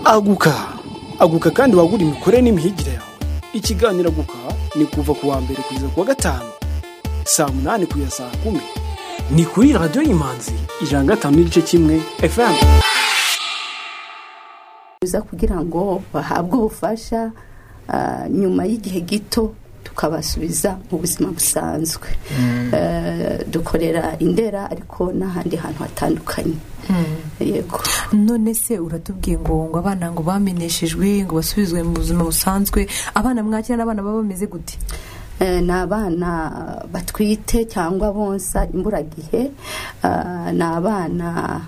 aguka aguka kandi wagura imikorere n'imihigire yawe ikiganiro aguka ni kuva ku wa mbere kugeza ku wa gatanu saa munani kugeza saa kumi ni kuri radiyo y'imanzi ijana na gatanu n'igice kimwe fm biza kugira ngo bahabwe ubufasha ah, nyuma y'igihe gito tukabasubiza mu buzima busanzwe Eh, dukorera indera ariko n'ahandi hantu hatandukanye yego none se uratubwiye ngo ngo abana ngo bameneshejwe ngo basubizwe mu buzima busanzwe abana mwakira n'abana baba bameze gute Eh, ni abana batwite cyangwa bonsa imburagihe Ah, ni abana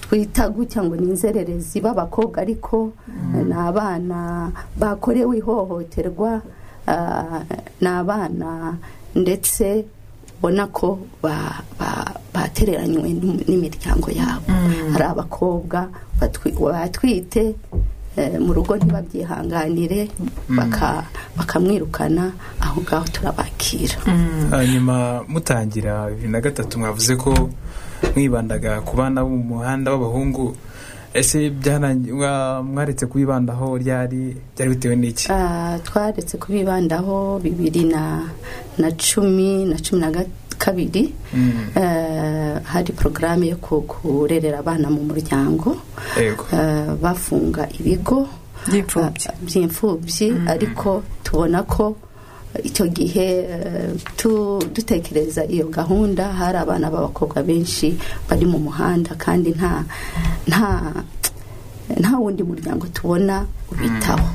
twita gutya ngo ni inzererezi b'abakobwa ariko eh, ni abana bakorewe ihohoterwa Ah, ni abana ndetse ubona ko ba- ba- batereranywe n'im- n'imiryango yabo hari abakobwa batwi- batwite eh, mu rugo ntibabyihanganire baka- bakamwirukana aho ngaho turabakira hanyuma mutangira bibiri na gatatu mwavuze ko mwibandaga ku bana bo mu muhanda b'abahungu ese byarangi- mwa- mwaretse kubibandaho ryari byari bitewe n'iki Ah, twaretse kubibandaho bibiri na na cumi na cumi na ga- kabiri Mm, Eh, hari porogaramu yo ku- kurerera abana mu muryango yego Eh, bafunga ibigo by'imfubyi Ah, by'imfubyi ariko tubona ko icyo gihe eh, tu- dutekereza iyo gahunda hari abana b'abakobwa benshi bari mu muhanda kandi nta nta nta wundi muryango tubona ubitaho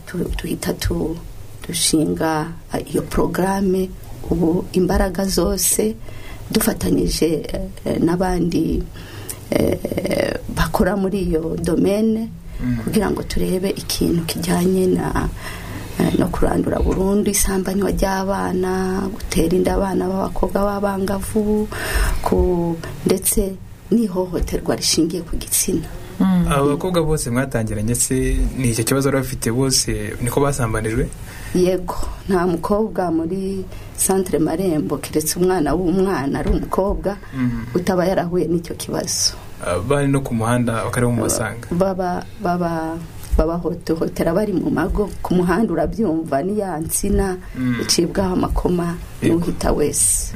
Tu- duhita tu- dushinga eh, iyo porogaramu ubu imbaraga zose dufatanyije eh, eh, n'abandi eh, bakora muri iyo domene kugira ngo turebe ikintu kijyanye na eh, no kurandura burundu isambanywa ry'abana gutera inda abana b'abakobwa b'abangavu ku- ndetse n'ihohoterwa rishingiye ku gitsina abakobwa bose mwatangiranye se ni icyo kibazo bari bafite bose niko basambanijwe yego nta mukobwa muri santire marembo keretse umwana w'umwana ari umukobwa utaba yarahuye n'icyo kibazo Ah, bari no ku muhanda bakaba mu basanga baba baba babahotohotera bari mu mago ku muhanda urabyumva ni ya nsina icibwaho amakoma Yego. n'uhita wese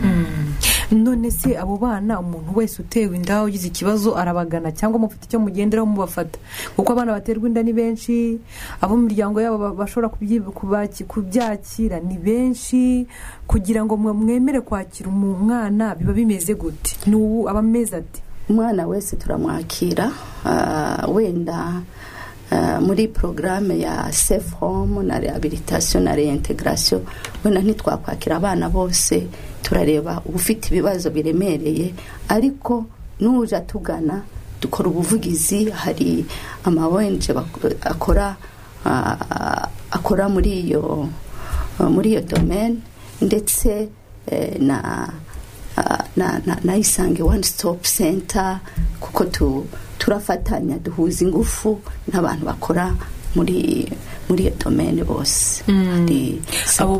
none se abo bana umuntu wese utewe inda ugize ikibazo arabagana cyangwa mufite icyo mugenderaho mubafata kuko abana baterwa inda ni benshi abo mu miryango yabo ba- bashobora kubyi- kubaki- kubyakira ni benshi kugira ngo mwe- mwemere kwakira umu- umwana biba bimeze gute n'ubu aba ameze ati umwana wese turamwakira ah, wenda ah, muri porogaramu ya safe home na rehabilitation na reintegration wenda ntitwakwakira abana bose turareba ufite ibibazo biremereye ariko n'uje atugana dukora ubuvugizi hari ama ONG bak- akora ah, akora muri iyo muri iyo domaine ndetse eh, na Ah, na na- na isange one stop center kuko tu- turafatanya duhuza ingufu n'abantu bakora muri muri iyo domene bose Hari abo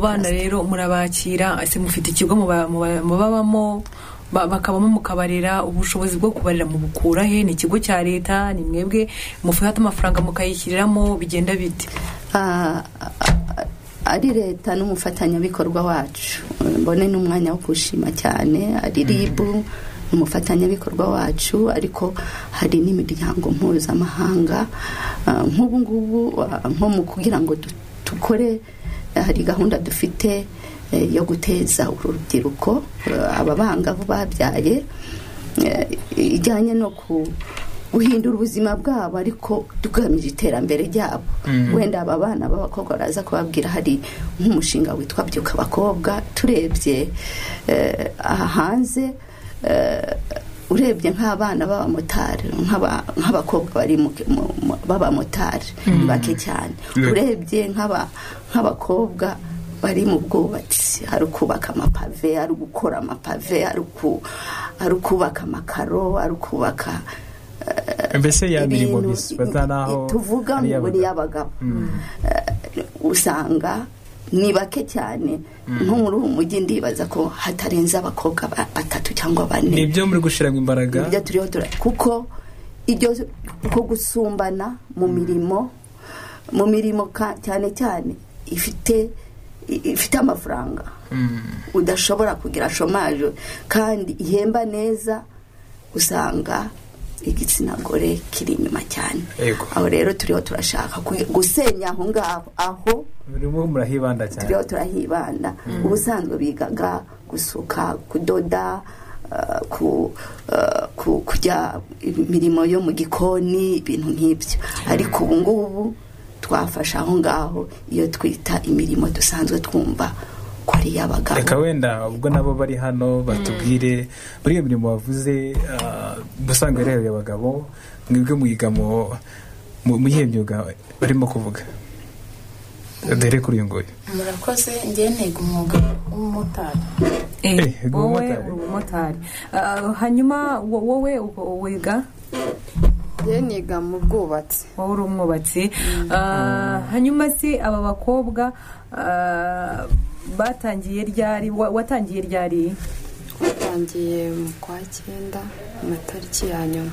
Saint bana rero murabakira ese mufite ikigo muba- muba- mubabamo ba- bakabamo mukabarera ubushobozi bwo kubarera mubukura he ni ikigo cya leta ni mwebwe mufata amafaranga mukayishyiriramo bigenda bite Ah, ah, ari leta n'umufatanyabikorwa wacu mbone n'umwanya wo kuwushima cyane ari ribu n'umufatanyabikorwa wacu ariko hari n'imiryango mpuzamahanga Ah, nk'ubu ngubu ah, nko mu kugira ngo du- dukore eh, hari gahunda dufite eh, yo guteza uru rubyiruko eh, aba bangavu babyaye eh, ijyanye no ku guhindura ubuzima bwabo ariko tugamije iterambere ryabo wenda aba bana b'abakobwa baraza kubabwira hari nk'umushinga witwa byuka abakobwa turebye eh, aha hanze eh, urebye nk'abana b'abamotari nk'aba- nk'abakobwa bari mu- mu- mu- b'abamotari ni bake cyane Yego. urebye nk'aba- nk'abakobwa bari mu bwubatsi hari ukubaka amapave ari gukora amapave ari uku- ari ukubaka amakaro ari ukubaka mbese ya mirimo ibintu gusa bata n'aho tuvuga ari ngo ni iy'abagabo. iy'abagabo Eh, usanga ni bake cyane nko muri uwo mujyi ndibaza ko hatarenze abakobwa ba- batatu cyangwa bane ni ibyo muri gushyiramo imbaraga ibyo turiho tura kuko iryo ko gusumbana mu mirimo mu mirimo ka- cyane cyane ifite i- ifite amafaranga udashobora kugira shomaje kandi ihemba neza usanga igitsina gore kiri inyuma cyane Yego. aho rero turiho turashaka ku- gusenya aho ngaho aho burimo murahibanda cyane turiho turahibanda ubusanzwe bigaga gusuka kudoda eh, ku- eh, ku- kujya imirimo yo mu gikoni ibintu nk'ibyo ariko ubu ngubu twafashe aho ngaho iyo twita imirimo dusanzwe twumva ko ari reka iy'abagabo wenda ubwo nabo bari hano batubwire muri iyo mirimo wavuze ah, ubusanzwe rero abagabo mwebwe muyiga mu mu- mu iyihe myuga barimo kuvuga dore kuri uyu nguyu murakoze ngewe niga umwuga w'umumotari Eh, Eh, wowe umumotari. uri umumotari Ah, hanyuma wo- wowe u- wiga ngewe niga mu bwubatsi wowe uri umwubatsi Ah, hanyuma si aba bakobwa ah, batangiye ryari wa- watangiye ryari twatangiye mu kwa cyenda mu matariki ya nyuma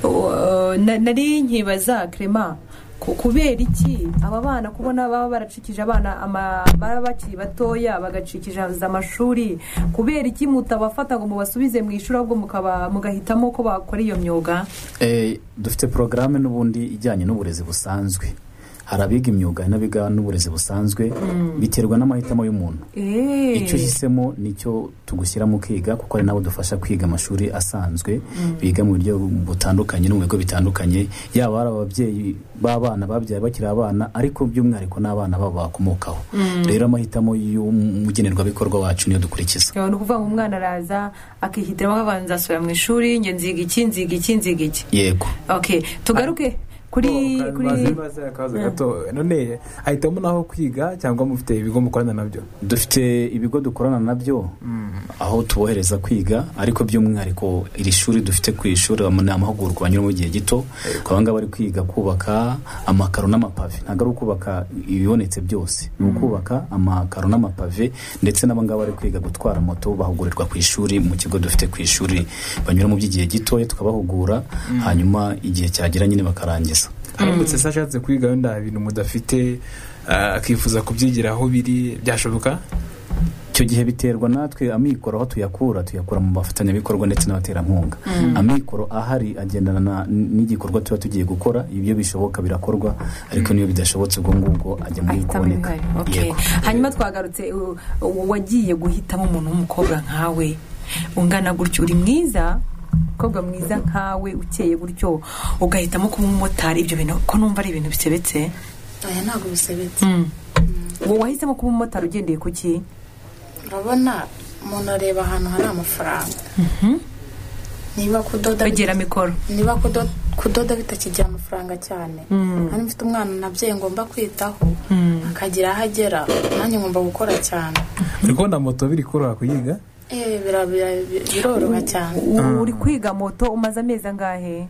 Uh, na- nari nkibaza krema ku- kubera iki aba bana kubona baba baracikije abana ama- baba bakiri batoya bagacikije amashuri kubera iki mutabafata ngo mubasubize mu ishuri ahubwo mukaba- mugahitamo ko bakora iyo myuga Eh, dufite porogaramu n'ubundi ijyanye n'uburezi busanzwe hari abiga imyuga hari n'abiga n'uburezi busanzwe biterwa n'amahitamo y'umuntu Eh. icyo uhisemo nicyo tugushyira mu kwiga kuko ari nabo dufasha kwiga amashuri asanzwe biga mu buryo butandukanye no mu bigo bitandukanye yaba ari ababyeyi b'abana babyaye bakiri abana ariko by'umwihariko n'abana babo bakomokaho rero amahitamo y'umugenerwabikorwa wacu niyo dukurikiza Yawe ni ukuvuga ngo umwana araza akihitiramo akavanza nzasubira mu ishuri njye nziga iki nziga iki nziga iki yego okay tugaruke kuri Bo, kuri bazi- bazi akabazo gato none ahitamo naho kwiga cyangwa mufite ibigo mukorana nabyo dufite ibigo dukorana nabyo aho tubohereza kwiga ariko by'umwihariko iri shuri dufite ku ishuri ni amahugurwa banyuramo igihe gito aba ngaba bari kwiga kubaka amakaro n'amapave ntabwo ari ukubaka ibibonetse byose ni ukubaka amakaro n'amapave ndetse n'aba ngaba bari kwiga gutwara moto bahugurirwa ku ishuri mu kigo dufite ku ishuri banyuramo by'igihe gitoya tukabahugura hanyuma igihe cyagera nyine bakarangiza haramutse se ashatse kwiga wenda ibintu mudafite ah, akifuza kubyigira aho biri byashoboka icyo gihe biterwa natwe amikoro aho tuyakura tuyakura mu bafatanyabikorwa ndetse n'abaterankunga amikoro ahari agendana na- n'igikorwa tuba tugiye gukora ibyo bishoboka birakorwa ariko niyo bidashobotse ubwo ngubwo ajya muri ahitamo kuboneka ibihari okay. Yego. hanyuma twagarutse u- u- wagiye guhitamo umuntu w'umukobwa nkawe ungana gutyo uri mwiza umukobwa mwiza nkawe ukeye gutyo ugahitamo kuba umumotari ibyo bintu ko numva ari ibintu bisebetse aya ntabwo bisebetse wowe wahisemo kuba umumotari ugendeye ku ki urabona umuntu areba ahantu hari amafaranga niba kudoda begera mikoro niba kudo- kudoda bitakigira amafaranga cyane nanjye mfite umwana nabyeyi ngomba kwitaho akagira aho agera nanjye ngomba gukora cyane uri kubona moto biri koroha kuyiga Eh, bira- bira- bi- biroroha cyane U- uri kwiga moto umaze amezi angahe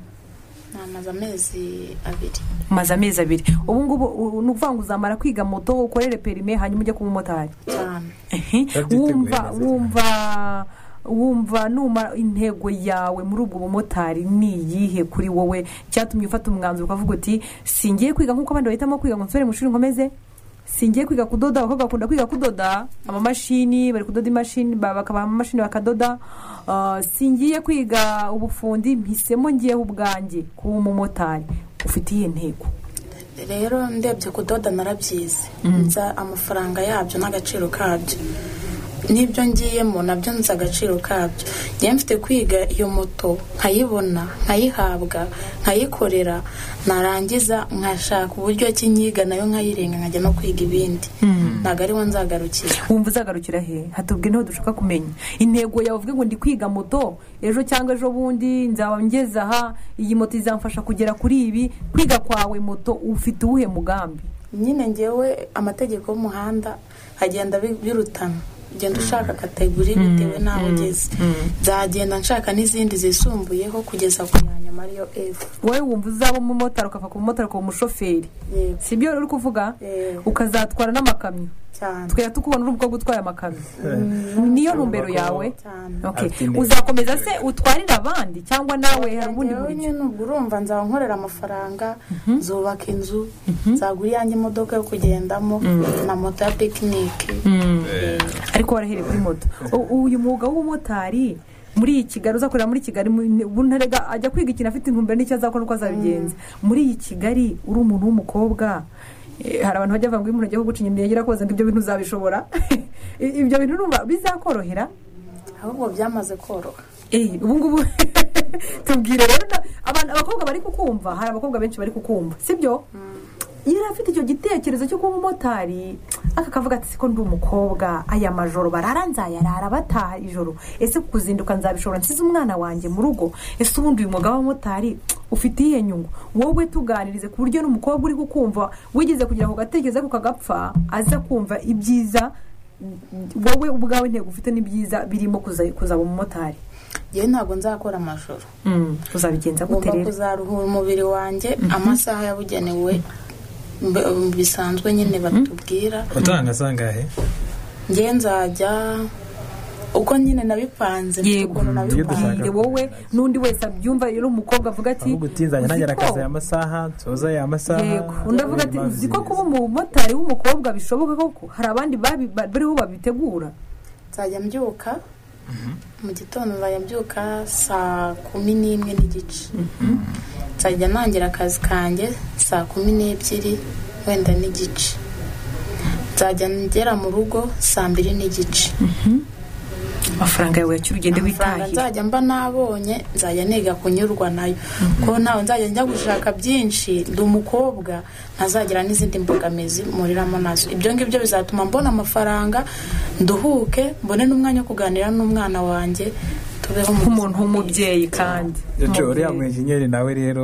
namaze amezi abiri umaze amezi abiri ubu ngubu u- ni ukuvuga ngo uzamara kwiga moto ukorere perime hanyuma ujye kuba umumotari cyane Ehe, Babyiteguye wumva neza wumva wumva numara intego yawe muri ubwo bumotari ni iyihe kuri wowe cyatumye ufata umwanzuro ukavuga uti singiye kwiga nk'uko abandi bahitamo kwiga ngo nsubire mu ishuri nkomeze singiye kwiga kudoda abakobwa bakunda kwiga kudoda amamashini bari kudoda imashini ba- bakabaha amamashini bakadoda Ah, singiye kwiga ubufundi mpisemo ngiyeho ubwanjye kuba umumotari ufite iyihe ntego rero ndebye kudoda narabyize nza amafaranga yabyo n'agaciro kabyo n'ibyo ngiyemo nabyo nzi agaciro kabyo ngewe mfite kwiga iyo moto nkayibona nkayihabwa nkayikorera narangiza nkashaka uburyo ki nyiga nayo nkayirenga nkajya no kwiga ibindi ntabwo ariho nzagarukira wumva uzagarukira he hatubwe niho dushaka kumenya intego yawe uvuge ngo ndi kwiga moto ejo cyangwa ejo bundi nzaba ngeze aha iyi moto izamfasha kugera kuri ibi kwiga kwawe moto ufite uwuhe mugambi nyine ngewe amategeko y'umuhanda agenda bi- birutana ugenda ushaka kategori bitewe n'aho ugeze nzagenda nshaka n'izindi zisumbuyeho kugeza ku ya nyuma ariyo efu wowe wumva uzaba umumotari ukava ku bumotari ukaba umushoferi Yego. si byo uri kuvuga Yego. ukazatwara n'amakamyo cyane tukajya tukubona uri umukobwa utwaye amakamyo niyo ntumbero yawe cyane Okay. Afite intego. uzakomeza se utwarire abandi cyangwa nawe hari ubundi Njyewe buryo nyine ubwo urumva nzaba nkorera amafaranga nzubaka inzu nzagura iyanjye imodoka yo kugendamo na moto ya pikinike ariko warahereye kuri moto U- uyu mwuga w'ubumotari muri iyi kigali uzakorera muri kigali mu- ubu ntarega ajya kwiga ikintu afite intumbero n'icyo azakora uko azabigenza muri iyi kigali uri umuntu w'umukobwa eh, hari abantu bajya bavuga ngo iyo umuntu agiye kuguca inyuma yagira koza ngo ibyo bintu uzabishobora I- ibyo bintu urumva bizakorohera ahubwo byamaze koroha Eh, ubu ngubu tubwire rero na- abantu abakobwa bari kukumva hari abakobwa benshi bari kukumva sibyo yari afite icyo gitekerezo cyo kuba umumotari aka kavuga ati siko ndi umukobwa aya majoro barara nzayarara bataha ijoro ese kuzinduka nzabishobora nsize umwana wanjye mu rugo ese ubundi uyu mwuga w'abamotari ufite iyihe nyungu wowe tuganirize ku buryo n'umukobwa uri kukumva wigeze kugira ako gatekerezo ako kagapfa aza kumva ibyiza wowe ubwawe intego ufite n'ibyiza birimo kuza- kuzaba umumotari yewe ntabwo nzakora amajoro uzabigenza gute ngomba rero kuzaruhura umubiri wanjye amasaha yabugenewe mbe- bisanzwe nyine batubwira utanga zangahe ngewe nzajya uko nyine nabipanze mfite Yego. ukuntu Iyo nabipanze dushaka- Bwire wowe n'undi wese abyumva rero umukobwa avuga ati ahubwo utinzanye "Uzi nagera ko?" akazi aya masaha nsoza aya masaha yego undi avuga ati Mazi. uzi ko kuba umumotari w'umukobwa bishoboka koko hari abandi babi- ba- bariho babitegura nzajya mbyuka mu gitondo nzajya mbyuka saa kumi n'imwe n'igice nzajya ntangira akazi kanjye saa kumi n'ebyiri wenda n'igice nzajya ngera mu rugo saa mbiri n'igice amafaranga yawe yakira ugende amafaranga witahira nzajya mba nabonye nzajya niga kunyurwa nayo kuko ntawe nzajya njya gushaka byinshi ndi umukobwa ntazagira n'izindi mbogamizi muriramo nazo ibyo ngibyo bizatuma mbona amafaranga nduhuke mbone n'umwanya wo kuganira n'umwana wanjye tubeho mu nk'umuntu buzima w'umubyeyi kandi Yacu uriya Umubyeyi. mwenjenyeri nawe rero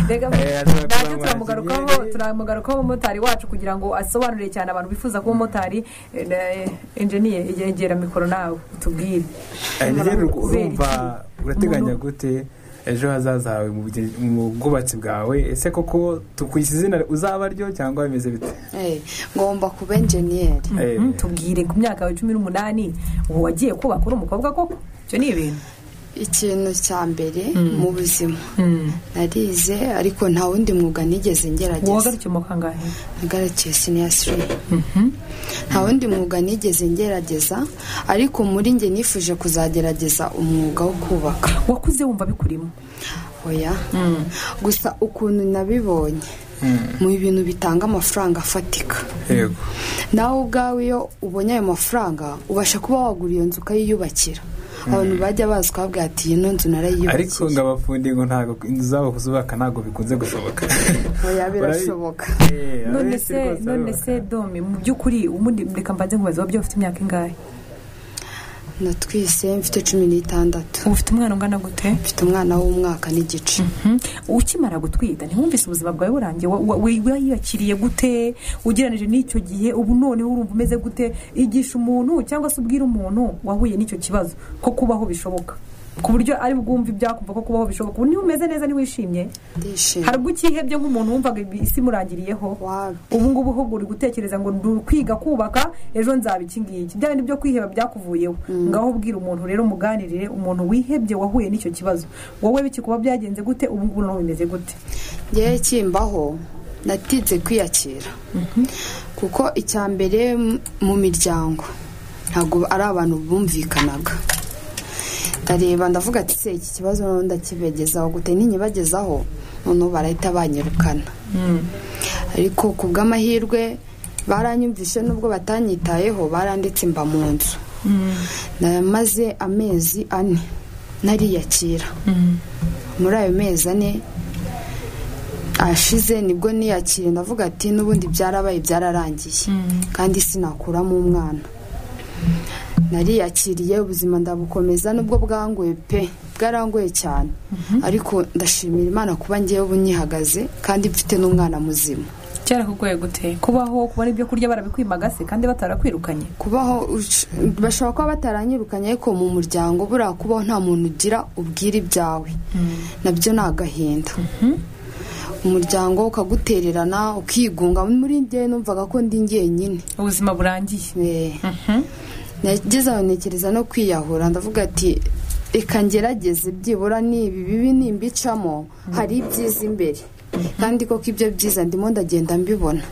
Mbega Eh, azaba nacyo turamwakira. turamugarukaho turamugarukaho umumotari wacu kugira ngo asobanurire cyane abantu bifuza kuba umumotari Eh, eh, enjeniye egera mikoro nawe utubwire Eh, rero urumva Umuntu- urateganya gute ejo hazaza hawe mu bugeni- mu bwubatsi bwawe ese koko tukwise izina uzaba ryo cyangwa bimeze bite Eh, ngomba kuba enjeniyeri Eh, Mm, tubwire ku myaka yawe cumi n'umunani ubu wagiye kubaka uri umukobwa koko ibyo ni ibintu ikintu cya mbere mu buzima narize ariko nta wundi mwuga nigeze wowe ngerageza agarutse mu kangahe ngaragiye siniyasiri nta wundi mwuga nigeze ngerageza ariko muri njye nifuje kuzagerageza umwuga wo kubaka wakuze wumva bikurimo oya gusa ukuntu nabibonye mu bintu bitanga amafaranga afatika yego nawe ubwawe iyo ubonye ayo mafaranga ubasha kuba wagura iyo nzu ukayiyubakira abantu bajya bazi ukababwira ati ino ariko nzu ngo narayiyubakiye abafundi ngo ntabwo inzu zabo kuzubaka ntabwo bikunze gushoboka oya birashoboka Eh, none abenshi se rwose none barubaka. se dome mu by'ukuri ubundi reka mbanze nkubaze wabyo ufite imyaka ingahe natwise mfite cumi n'itandatu uba ufite umwana ungana gute mfite umwana w'umwaka n'igice Mhm. ukimara gutwita ntiwumvise ubuzima bwawe burangiye Wa- wa- wa- wiyakiriye gute ugereranije n'icyo gihe ubu noneho urumva umeze gute igisha umuntu cyangwa se ubwira umuntu wahuye n'icyo kibazo ko kubaho bishoboka ku buryo ari bwumve ibyakumva ko kubaho bishoboka ubu niba umeze neza niwishimye ndishimye hari ubwo ukihebye nk'umuntu wumvaga ibi- isi imurangiriyeho Wabi. ubu ngubu ahubwo uri gutekereza ngo ndi kwiga kubaka ejo nzaba iki ngiki bya bindi byo kwiheba byakuvuyeho ngaho ubwira umuntu rero umuganirire umuntu wihebye wahuye n'icyo kibazo wowe bikikuba byagenze gute ubu ngubu nawe bimeze gute ngewe kimbaho natinze kwiyakira kuko icya mbere m- mu miryango ntabwo ari abantu bumvikanaga ndareba ndavuga ati se iki kibazo noneho ndakibegezaho gute ninyibagezaho noneho barahita banyirukana ariko ku bw'amahirwe baranyumvise n'ubwo batanyitayeho baranditse mba mu nzu namaze amezi ane nariyakira muri ayo mezi ane ashize nibwo niyakiriye ndavuga ati n'ubundi byarabaye byararangiye kandi sinakuramo umwana nariyakiriye ubuzima ndabukomeza nubwo bwangoye pe bwarangoye cyane ariko ndashimira imana kuba ngewe ubu nyihagaze kandi mfite n'umwana muzima byarakugwaye gute kubaho kubona ibyo kurya barabikwimagase kandi batarakwirukanye kubaho ush- bashobora kuba bataranyirukanye ariko mu muryango buriya kubaho nta muntu ugira ubwira ibyawe nabyo ni agahinda umuryango ukagutererana ukigunga muri njye numvaga ko ndi njyenyine ubuzima burangiye Eh, nageze aho ntekereza no kwiyahura ndavuga ati reka ngerageze byibura n'ibi bibi nimbicamo hari ibyiza imbere kandi koko ibyo byiza ndimo ndagenda mbibona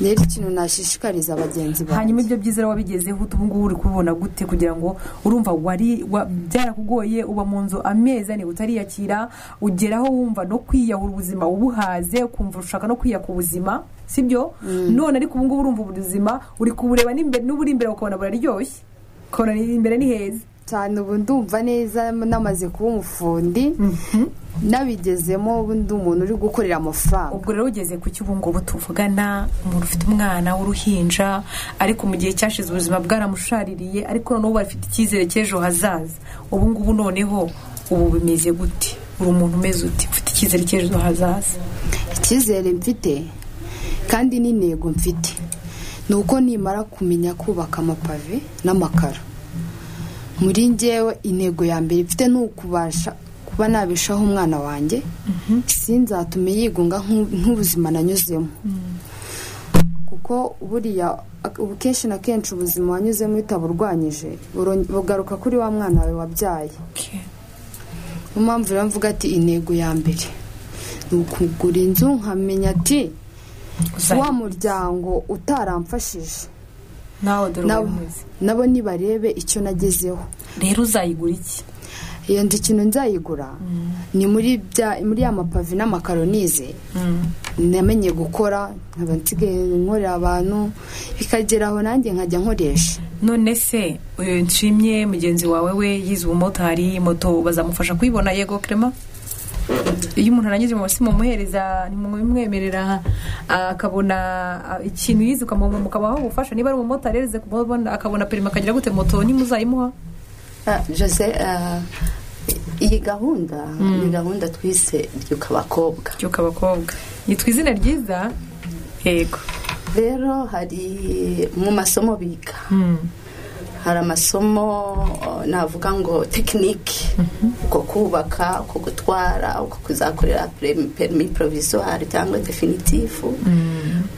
rero ikintu nashishikariza bagenzi banjye hanyuma ibyo byiza rero wabigezeho ute ubu ngubu uri kubibona gute kugira ngo urumva wari wa- byarakugoye uba mu nzu amezi ane utariyakira ugeraho wumva no kwiyahura ubuzima ubuhaze ukumva ushaka no kwiyaka ubuzima sibyo none ariko ubu ngubu urumva ubuzima uri kubureba n'imbere n'uburi imbere ukabona buraryoshye ukabona ni- imbere ni heza cyane ubu ndumva neza namaze kuba umufundi nabigezemo ubu ndi umuntu uri gukorera amafaranga ubwo rero ugeze ku cyo ubu ngubu tuvugana umuntu ufite umwana w'uruhinja ariko mu gihe cyashize ubuzima bwaramushaririye ariko noneho ubu afite icyizere cy'ejo hazaza ubu ngubu noneho ubu bimeze gute uri umuntu umeze uti ufite icyizere cy'ejo hazaza icyizere mfite kandi n'intego mfite ni uko nimara kumenya kubaka amapave n'amakaro muri ngewe intego ya mbere mfite ni ukubasha kuba nabeshaho umwana wanjye sinzatume yigunga nk'u- nk'ubuzima nanyuzemo kuko buriya ubu kenshi na kenshi ubuzima wanyuzemo utaburwanyije buro- bugaruka kuri wa mwana wawe wabyaye niyo mpamvu rero mvuga ati intego ya mbere ni ukugura inzu nkamenya ati Uzajya- wa muryango utaramfashije nawe dore ubu nabo- bimeze nabo nibarebe icyo nagezeho rero uzayigura iki iyo nzu ikintu nzayigura ni muri bya muri ya mapavi n'amakaro nize namenye gukora nkaba nsigaye nkorera abantu bikageraho nanjye nkajya nkoresha none se uyu nshimye mugenzi wawe we yize ubumotari moto bazamufasha kuyibona yego kerema iyo umuntu arangije mu si mumuhereza ntimumwemerera akabona ah, ikintu yize ukamuha mukabaha ubufasha niba ari umumotari yareze kumubona akabona perima akagira gute moto ntimuzayimuha Ah, jose ah, iyi gahunda ni gahunda twise ryuka abakobwa byuka abakobwa yitwa izina ryiza yego rero hari mu masomo biga hari amasomo eh, navuga ngo tekinike uko kubaka uko gutwara uko kuzakorera perimi- perimi porovizuwari cyangwa definitifu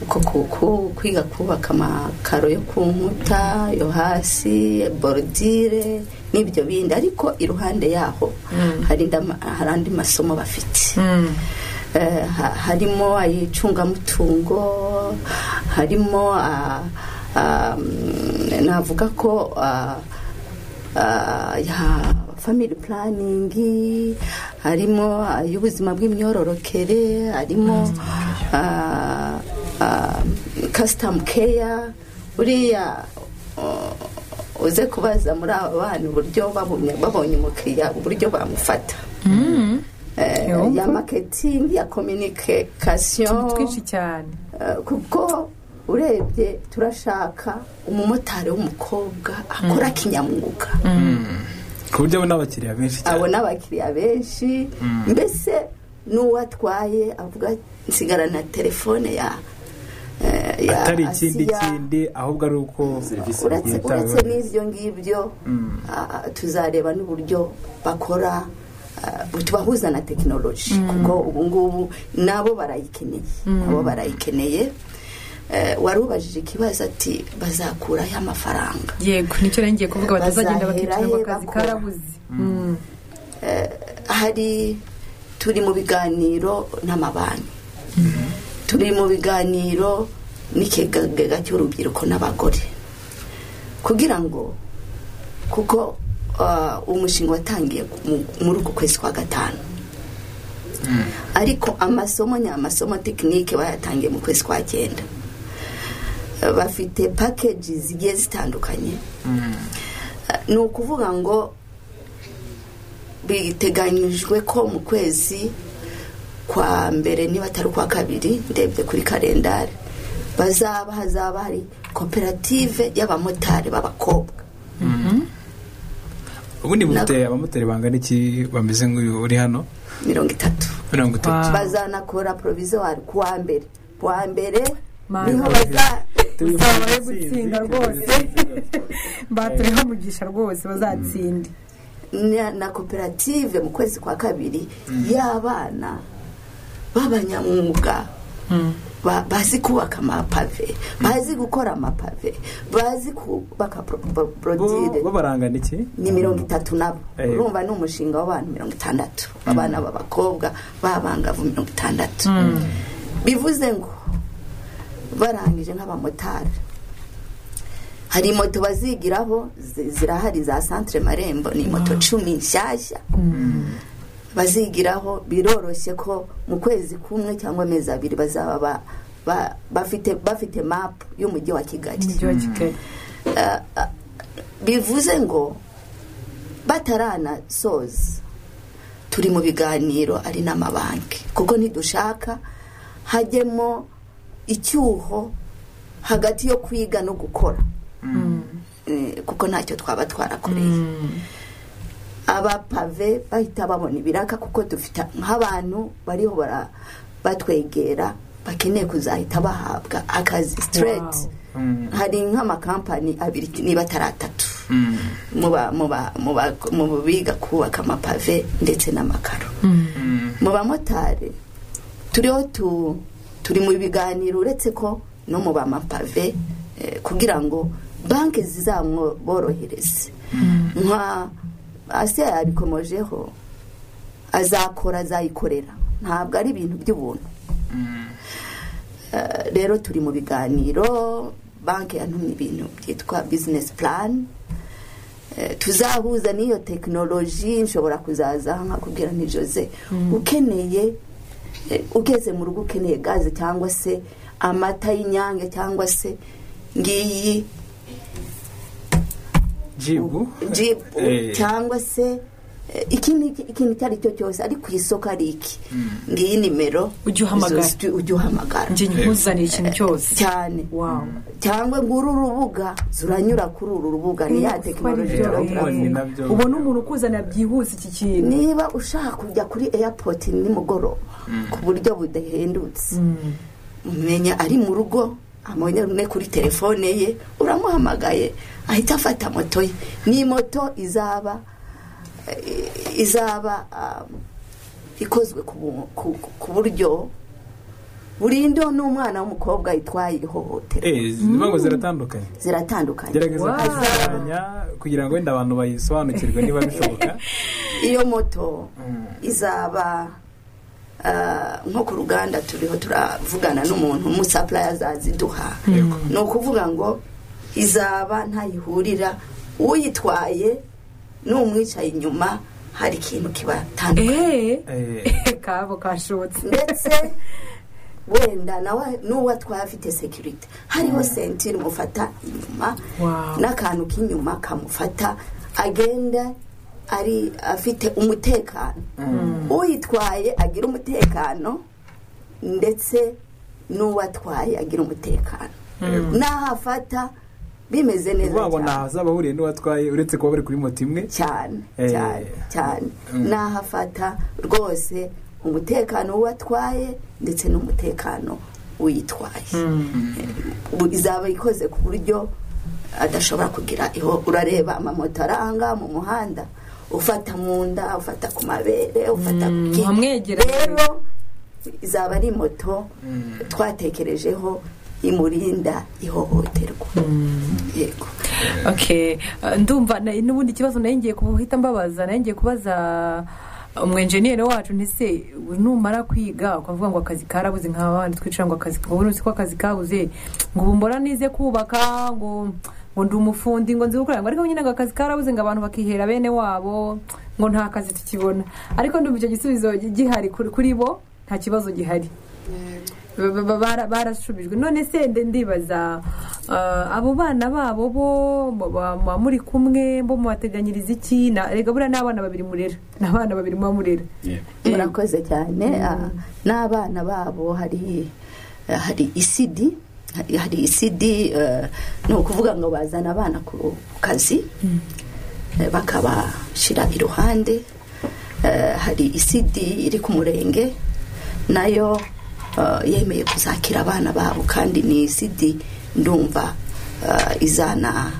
uko ku- ku- kwiga kubaka amakaro yo ku nkuta yo hasi borudire n'ibyo bindi ariko iruhande yaho hari ndama- hari andi masomo bafite Eh, ha- harimo ayicungamutungo harimo ah, ah, mm, navuga ko ah, ah, ya family planning harimo ay'ubuzima bw'imyororokere harimo ah, ah, custom care uriya oh, uze kubaza muri aba bana uburyo babonye babonye umukiriya uburyo bamufata Eh, Yumva. ya marketing ya communication utuntu twinshi cyane Eh, kuko urebye turashaka umumotari w'umukobwa akora kinyamwuga ku buryo abona abakiriya benshi cyane abona abakiriya benshi mbese n'uwo atwaye avuga nsigara na telefone ya eh, ya atari ikindi Asiya." kindi ahubwo ari uko Serivisi uretse yitaweho. uretse n'ibyo ngibyo ah, tuzareba n'uburyo bakora ah, tubahuza na tekinoloji kuko ubu ngubu nabo barayikeneye nabo barayikeneye Eh, wari ubajije ikibazo ati bazakurayo amafaranga yego nicyo rero ngiye kuvuga batazagenda Bazahera bakicara ngo he akazi bakora. karabuze hari turi mu biganiro n'amabanki turi mu biganiro n'ikigega cy'urubyiruko n'abagore kugira ngo kuko ah, umushinga watangiye mu- muri uku kwezi kwa gatanu ariko amasomo ni amasomo tekinike bayatangiye mu kwezi kwa cyenda Eh, bafite pakeji zigiye zitandukanye Eh, ni ukuvuga ngo biteganyijwe ko mu kwezi kwa mbere niba atari ukwa kabiri ndebye kuri kalendari bazaba hazaba hari koperative y'abamotari b'abakobwa ubundi bufite abamotari bangana iki bameze nk'uyu uri hano mirongo itatu mirongo itatu bazanakora provizori ku wa mbere ku wa mbere Mama. niho baza babaye gutsinda rwose baturiho mugisha rwose bazatsinde na, na koperative mu kwezi kwa kabiri y'abana b'abanyamwuga ba- bazi kubaka amapave bazi gukora amapave bazi kubaka borodire bo barangana iki ni mirongo itatu nabo Eh. urumva ni umushinga w'abantu mirongo itandatu abana b'abakobwa b'abangavu mirongo itandatu bivuze ngo barangije nk'abamotari hari moto bazigiraho zi- zirahari za santire marembo ni moto cumi nshyashya bazigiraho biroroshye ko mu kwezi kumwe cyangwa amezi abiri bazaba ba- ba- bafite bafite mapu y'umujyi wa kigali umujyi wa kigali Ah, ah, bivuze ngo bataranasoza turi mu biganiro ari n'amabanki kuko ntidushaka hajyemo icyuho hagati yo kwiga no gukora Eh, kuko ntacyo twaba twarakoreye abapave bahita babona ibiraka kuko dufite nk'abantu bariho bara- batwegera bakeneye kuzahita bahabwa akazi straight Mm. hari nk'amakampani abiri niba atari atatu mu ba- mu ba- mu ba- mu biga kubaka amapave ndetse n'amakaro mu bamotari turiho tu- turi mu biganiro uretse ko no mu bamapave eh, kugira ngo banki zizamworohereze nka ase yabikomojeho azakora azayikorera ntabwo ari ibintu by'ubuntu Eh, rero turi mu biganiro banki yantumye ibintu byitwa bizinesi purani Eh, tuzahuza n'iyo tekinoloji nshobora kuzaza nkakubwira ni jose ukeneye eh, ugeze mu rugo ukeneye gaze cyangwa se amata y'inyange cyangwa se ngiyi jibu jibu Eh. cyangwa se eh, ikindi ikintu icyo ari cyo cyose ari ku isoko ari iki ngiyi nimero Ujye uhamagara. zo stu- ujye uhamagara njye nkuzaniye ikintu cyose cyane wawu cyangwa nguru rubuga zuranyura kuri uru rubuga ni ya tekinoloji byo, turaba eh, turavuga. ni nabyo. ubona umuntu ukuzanira byihuse iki kintu niba ushaka kujya kuri airport nimugoroba ku buryo budahendutse umenya ari mu rugo amubonye kuri telefone ye uramuhamagaye ahita afata moto ye ni moto izaba eh, izaba um, ikozwe ku bu- ku- ku buryo burindwa n'umwana w'umukobwa yitwaye ihohotera Eh, zivuga ngo ziratandukanye ziratandukanye gerageza Wow. kuzishushanya kugira ngo wenda abantu bayisobanukirwe niba bishoboka iyo moto izaba ah, nko ku ruganda turiho turavugana n'umuntu umusapuraya azaziduha Yego. ni ukuvuga ngo izaba ntayihurira uyitwaye n'umwicaye inyuma hari ikintu kibatandukanye eee Eh, kabo kashotse ndetse wenda nawe n'uwo atwaye afite sekirite hariho sentire umufata inyuma Wow. n'akantu k'inyuma kamufata agenda ari afite umutekano uyitwaye agira umutekano ndetse n'uwo atwaye agira umutekano n'aho afata bimeze ni neza ukuvuga ngo nta cyane hazaba ahuriye n'uwatwaye uretse kuba bari kuri moto imwe cyane Eh. cyane cyane Mm. n'aho afata rwose umutekano w'uwo atwaye ndetse n'umutekano w'uyitwaye Eh, bu- izaba ikoze ku buryo adashobora kugira iho urareba amamoto aranga mu muhanda ufata mu nda ufata ku mabere ufata ku ki- muhamwegera rero izaba ari moto twatekerejeho imurinda ihohoterwa yego okay uh, ndumva na- n'ubundi kibazo nayo ngiye kuhita mbabaza nayo ngiye kubaza umwenjeniyeri wacu ntise numara kwiga ukavuga ngo akazi karabuze nk'abandi twicara ngo akazi ngo uzi ko akazi kabuze ngo ubu mbora nize kubaka ngo ngo ndi umufundi ngo nzi gukora ngo ariko nyine ngo akazi karabuze ngo abantu bakihera bene wabo ngo nta kazi tukibona ariko ndumva icyo gisubizo gihari kuri kuri bo nta kibazo gihari Ba- ba- ba- bara- barashubijwe none se nde- ndibaza ah, abo bana babo bo muba- muba muri kumwe bo mubateganyiriza iki Na- erega buriya ni abana babiri murera ni abana babiri muba murera murakoze cyane ah, n'abana babo hari hari isidi hari- hari isidi eh, ni ukuvuga ngo bazana abana ku kazi eh, bakabashyira iruhande Eh, hari isidi iri ku murenge nayo eh, yemeye kuzakira abana babo kandi ni isidi ndumva eh, izana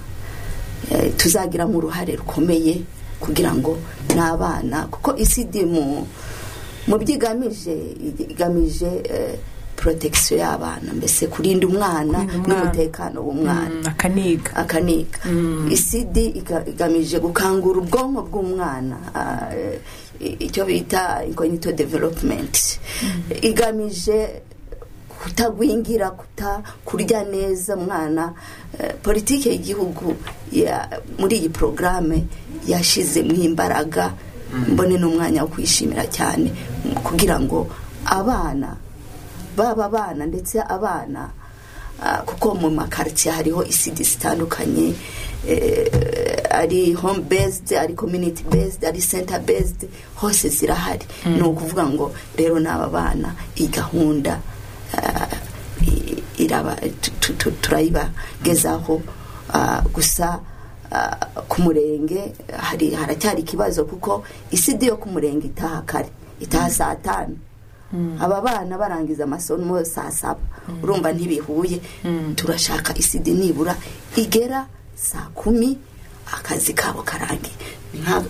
eh, tuzagiramo uruhare rukomeye kugira ngo n'abana kuko isidi mu mu byo igamije igamije eh, protection y'abana mbese kurinda umwana Kurinda umwana. n'umutekano w'umwana Mm, akaniga akaniga isidi iga- igamije gukangura ubwonko bw'umwana ah, eh, icyo bita incognito development igamije kutagwingira kuta kurya neza umwana Eh, politiki y'igihugu ya- muri iyi porogaramu yashyizemo imbaraga mbone n'umwanya wo kwishimira cyane mm, kugira ngo abana baba abana ndetse abana ah, kuko mu makaritsiye hariho isidi zitandukanye eh, ari home based ari community based ari center based hose zirahari ni ukuvuga ngo rero n'aba bana iyi gahunda ah, i- iraba- tu- tu- tu- turayibagezaho ah, gusa ah, ku murenge hari haracyari ikibazo kuko isidi yo ku murenge itaha kare itaha saa tanu aba bana barangiza amasomo saa saba urumva ntibihuye turashaka isidi nibura igera saa kumi akazi kabo karangiye Nta-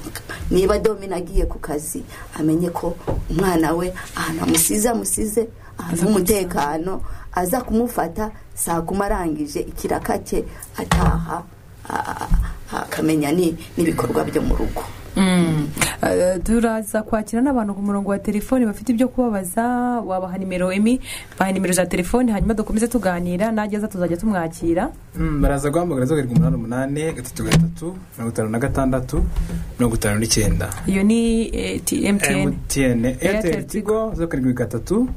niba domina agiye ku kazi amenye ko umwana we ahantu amusize amusize ahantu h'umutekano aza kumufata saa kumi arangije ikiraka cye ataha a- a- akamenya ni- n'ibikorwa byo mu rugo Eh, turaza kwakira n'abantu ku murongo wa telefoni bafite ibyo kubabaza wabaha nimero emi baha nimero za telefoni hanyuma dukomeze tuganira nageza tuzajya tumwakira Mm, baraza guhamagara zeru karindwi umunani umunani gatatu gatatu mirongo itanu na gatandatu mirongo itanu n'icyenda iyo ni eh, T- MTN emutiyene eyateri tigo zeru karindwi gatatu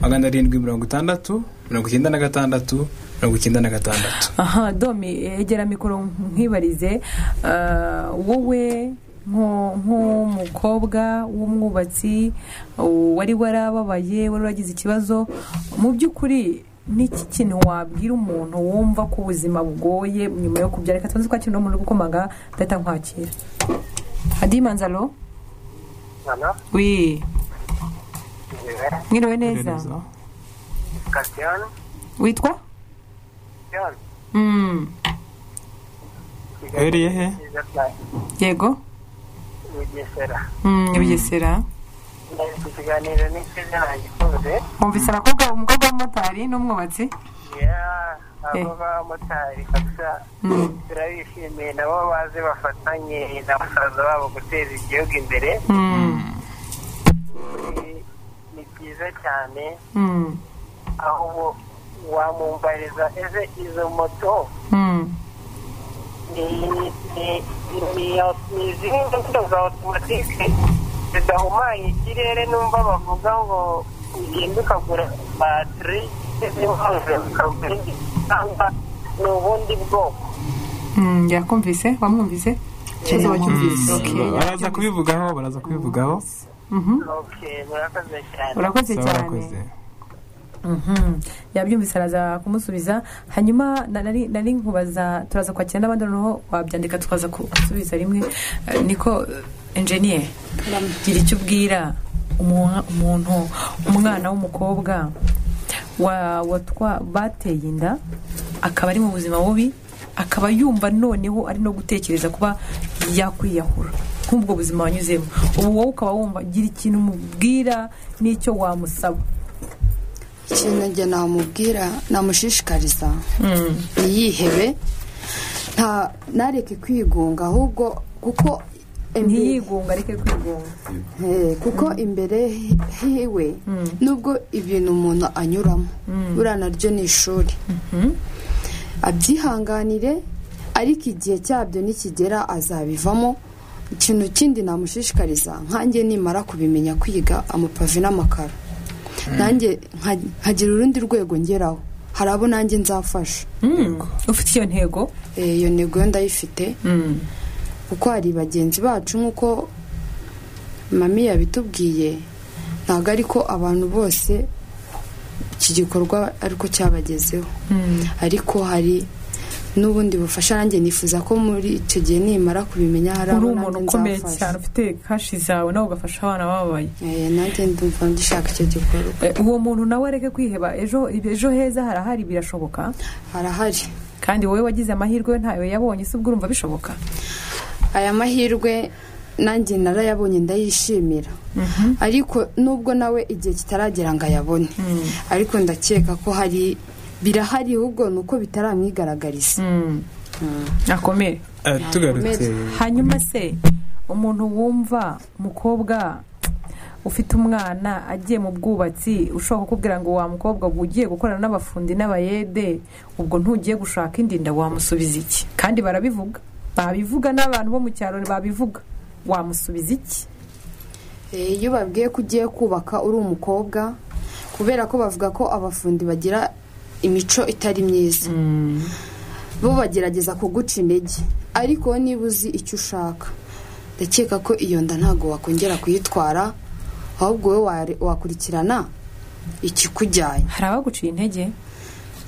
magana arindwi mirongo itandatu mirongo icyenda na gatandatu mirongo icyenda na gatandatu aha domi egera mikoro nkwibarize eh, wowe nko- nk'umukobwa w'umwubatsi uh, wari warababaye wari waragize ikibazo mu by'ukuri n'iki kintu wabwira umuntu wumva ko ubuzima bugoye nyuma yo kubyara reka tubanze twakira uno muntu gukomaga ndahita nkwakira adimanzalo Halo, wi njyewe mwiriwe neza Christian, witwa Christian, Mm, uhereye he nziza cyane, yego ni Bugesera. Mm, Bugesera Ndari ku kiganiro n'inshuti yanjye ikunze, wumvise abakobwa umukobwa w'umumotari n'umwubatsi ya, abo Eh. b'abamotari kabisa, Mm. turabishimiye nabo baze bafatanye na basaza babo guteza igihugu imbere, Mm, Ni- ni byiza cyane, mm, aho ubu wamumbariza ese izo moto mm. ni- ni- ni- ni ni zimwe mu moto za otomatike zidahumanya ikirere numva bavuga ngo ugenda ukagura batiri z'inkonje ukagura indi cyangwa ni ubundi bwoko Mm, yakumvise wamwumvise ikibazo wacyumvise Okay, baraza kubivugaho baraza kubivugaho Mhm. Okay, murakoze cyane urakoze Saba cyane barakoze Mhm. yabyumvise araza kumusubiza hanyuma na- nari nari nkubaza turaza kwakira n'abandi noneho wabyandika tukaza ku- gusubiza rimwe Eh, niko enjeniyeri gira icyo ubwira umu- umuntu umwana w'umukobwa wa- watwa bateye inda akaba ari mu buzima bubi akaba yumva noneho ari no gutekereza kuba yakwiyahura nk'ubwo buzima wanyuzemo ubu wowe ukaba wumva gira ikintu umubwira n'icyo wamusaba ikintu njye namubwira namushishikariza ntiyihebe nta nareke kwigunga ahubwo kuko imbere- ntiyigunga areke kwigunga Eh, kuko imbere hi- hiwe nubwo ibintu umuntu anyuramo buriya naryo ni ishuri abyihanganire ariko igihe cyabyo nikigera azabivamo ikintu kindi namushishikariza nkanjye nimara kubimenya kwiga amapave n'amakaro nanjye nka- nkagira urundi rwego ngeraho hari abo nanjye nzafasha ufite iyo ntego Eh, iyo ntego yo ndayifite kuko hari bagenzi bacu nk'uko mami yabitubwiye ntabwo ariko abantu bose iki gikorwa ariko cyabagezeho ariko hari n'ubundi bufasha nanjye nifuza ko muri icyo gihe nimara kubimenya hari uri abo umuntu nanjye ukomeye nzafasha. cyane ufite kashi zawe nawe ugafasha abana bababaye Eh, nanjye ndumva ndishaka icyo gikorwa Eh, uwo muntu nawe areke kwiheba ejo ejo heza harahari birashoboka harahari kandi wowe wagize amahirwe yo ntayo yabonye se ubwo urumva bishoboka aya mahirwe nanjye narayabonye ndayishimira ariko nubwo nawe igihe kitaragera ngo ayabone ariko ndakeka ko hari birahari ahubwo ni uko bitaramwigaragariza akomere Eh, tugarutse hanyuma se umuntu wumva umukobwa ufite umwana agiye mu bwubatsi ushobora kukubwira ngo wa mukobwa ngo ugiye gukorana n'abafundi n'abayede ubwo ntugiye gushaka indi nda wamusubiza iki kandi barabivuga babivuga n'abantu bo mu cyaro babivuga wamusubiza iki Eh, iyo babwiye ko ugiye kubaka uri umukobwa kubera ko bavuga ko abafundi bagira imico itari myiza bo bagerageza kuguca intege ariko wowe niba uzi icyo ushaka ndakeka ko iyo nda ntabwo wakongera kuyitwara ahubwo wowe ware- wakurikirana ikikujyanye hari abaguciye intege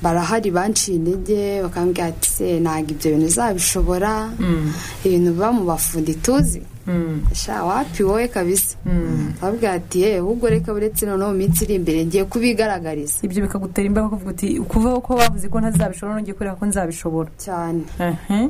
barahari banciye intege bakambwira ati se ntabwo ibyo bintu uzabishobora ibintu biba mu bafundi tuzi sha wapi wowe kabisa babwira ati yewe ahubwo reka buretse noneho mu minsi iri imbere ngiye kubigaragariza ibyo bikagutera imbaraga kuvuga uti kuvaho ko wavuze ko ntazabishobora nongeye kubera ko nzabishobora cyane Ehe.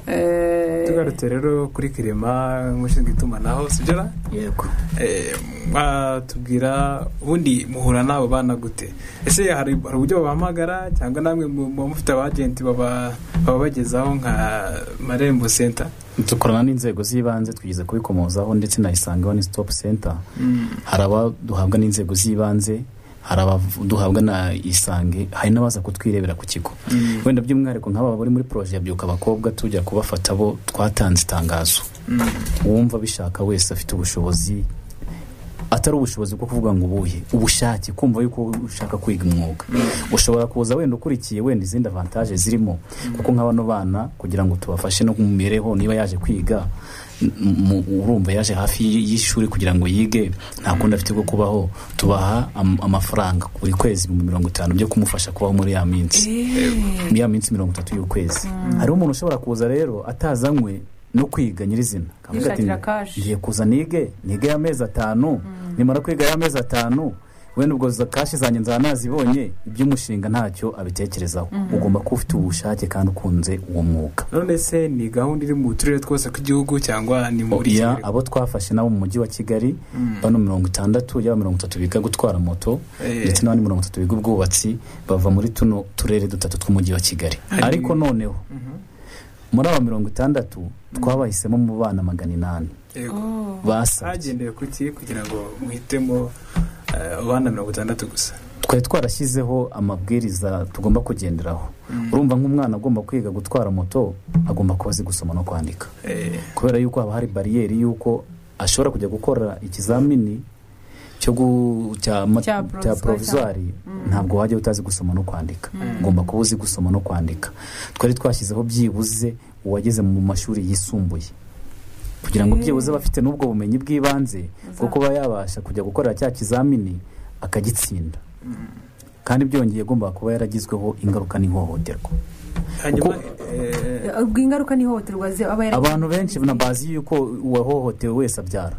Eh, tugarutse rero kuri kirema umushinzwe itumanaho sibyo yego Eh, mwatubwira ubundi muhura n'abo bana gute ese hari hari uburyo babahamagara cyangwa namwe mu- muba mufite abagenti baba babagezaho nka marembo senta dukorana n'inzego z'ibanze twigeze kubikomozaho ndetse na isange one stop center hari aba duhabwa n'inzego z'ibanze hari abaduhabwa na isange hari n'abaza kutwirebera ku kigo wenda by'umwihariko nk'aba bari muri poroje ya byuka abakobwa tujya kubafata bo twatanze itangazo uwumva abishaka wese afite ubushobozi atari ubushobozi bwo kuvuga ngo ubuhe ubushake kumva yuko ushaka kwiga umwuga ushobora kuza wenda ukurikiye wenda izindi avantaje zirimo kuko nka bano bana kugira ngo tubafashe no mu mibereho niba yaje kwiga m- mu- urumva yaje hafi y- y'ishuri kugira ngo yige nta kundi afite bwo kubaho tubaha am- amafaranga buri kwezi ibihumbi mirongo itanu byo kumufasha kubaho muri ya minsi muri ya minsi mirongo itatu y'ukwezi hariho umuntu ushobora kuza rero atazanywe no kwiga nyirizina akavuga ati Yishakira cash. ngiye kuza nige nige y'amezi atanu nimara kwiga y'amezi atanu wenda ubwo za kashi zanjye nzaba nazibonye iby'umushinga ntacyo abitekerezaho ugomba kuba ufite ubushake kandi ukunze uwo mwuga none se ni gahunda iri mu turere twose tw'igihugu cyangwa ni muri ya Kigali? abo twafashe nabo mu mujyi wa kigali bano mirongo itandatu yaba mirongo itatu biga gutwara moto Eh. ndetse n'abandi mirongo itatu biga ubwubatsi bava muri tuno turere dutatu tw'umujyi wa kigali Hari- ariko noneho muri aba mirongo itandatu twabahisemo mu bana magana inani Yego. basabye hagendewe kuki kugira ngo muhitemo eh, abana mirongo itandatu gusa twari twarashyizeho amabwiriza tugomba kugenderaho urumva nk'umwana agomba kwiga gutwara moto agomba kuba azi gusoma no kwandika Eh, kubera yuko haba hari bariyeri y'uko ashobora kujya gukora ikizamini cyo gu- cya ma- Cya cya provisoire. poroviswari ntabwo wajya utazi gusoma no kwandika ugomba kuba uzi gusoma no kwandika twari twashyizeho byibuze uwageze mu mashuri yisumbuye kugira ngo byibuze aba afite n'ubwo bumenyi bw'ibanze bwo kuba yabasha kujya gukora cya kizamini akagitsinda kandi byongeye agomba kuba yaragizweho ingaruka n'ihohoterwa hanyuma eh, eh, ubwo ingaruka n'ihohoterwa zi- aba yaragize- abantu benshi na bazi yuko uwahohotewe wese abyara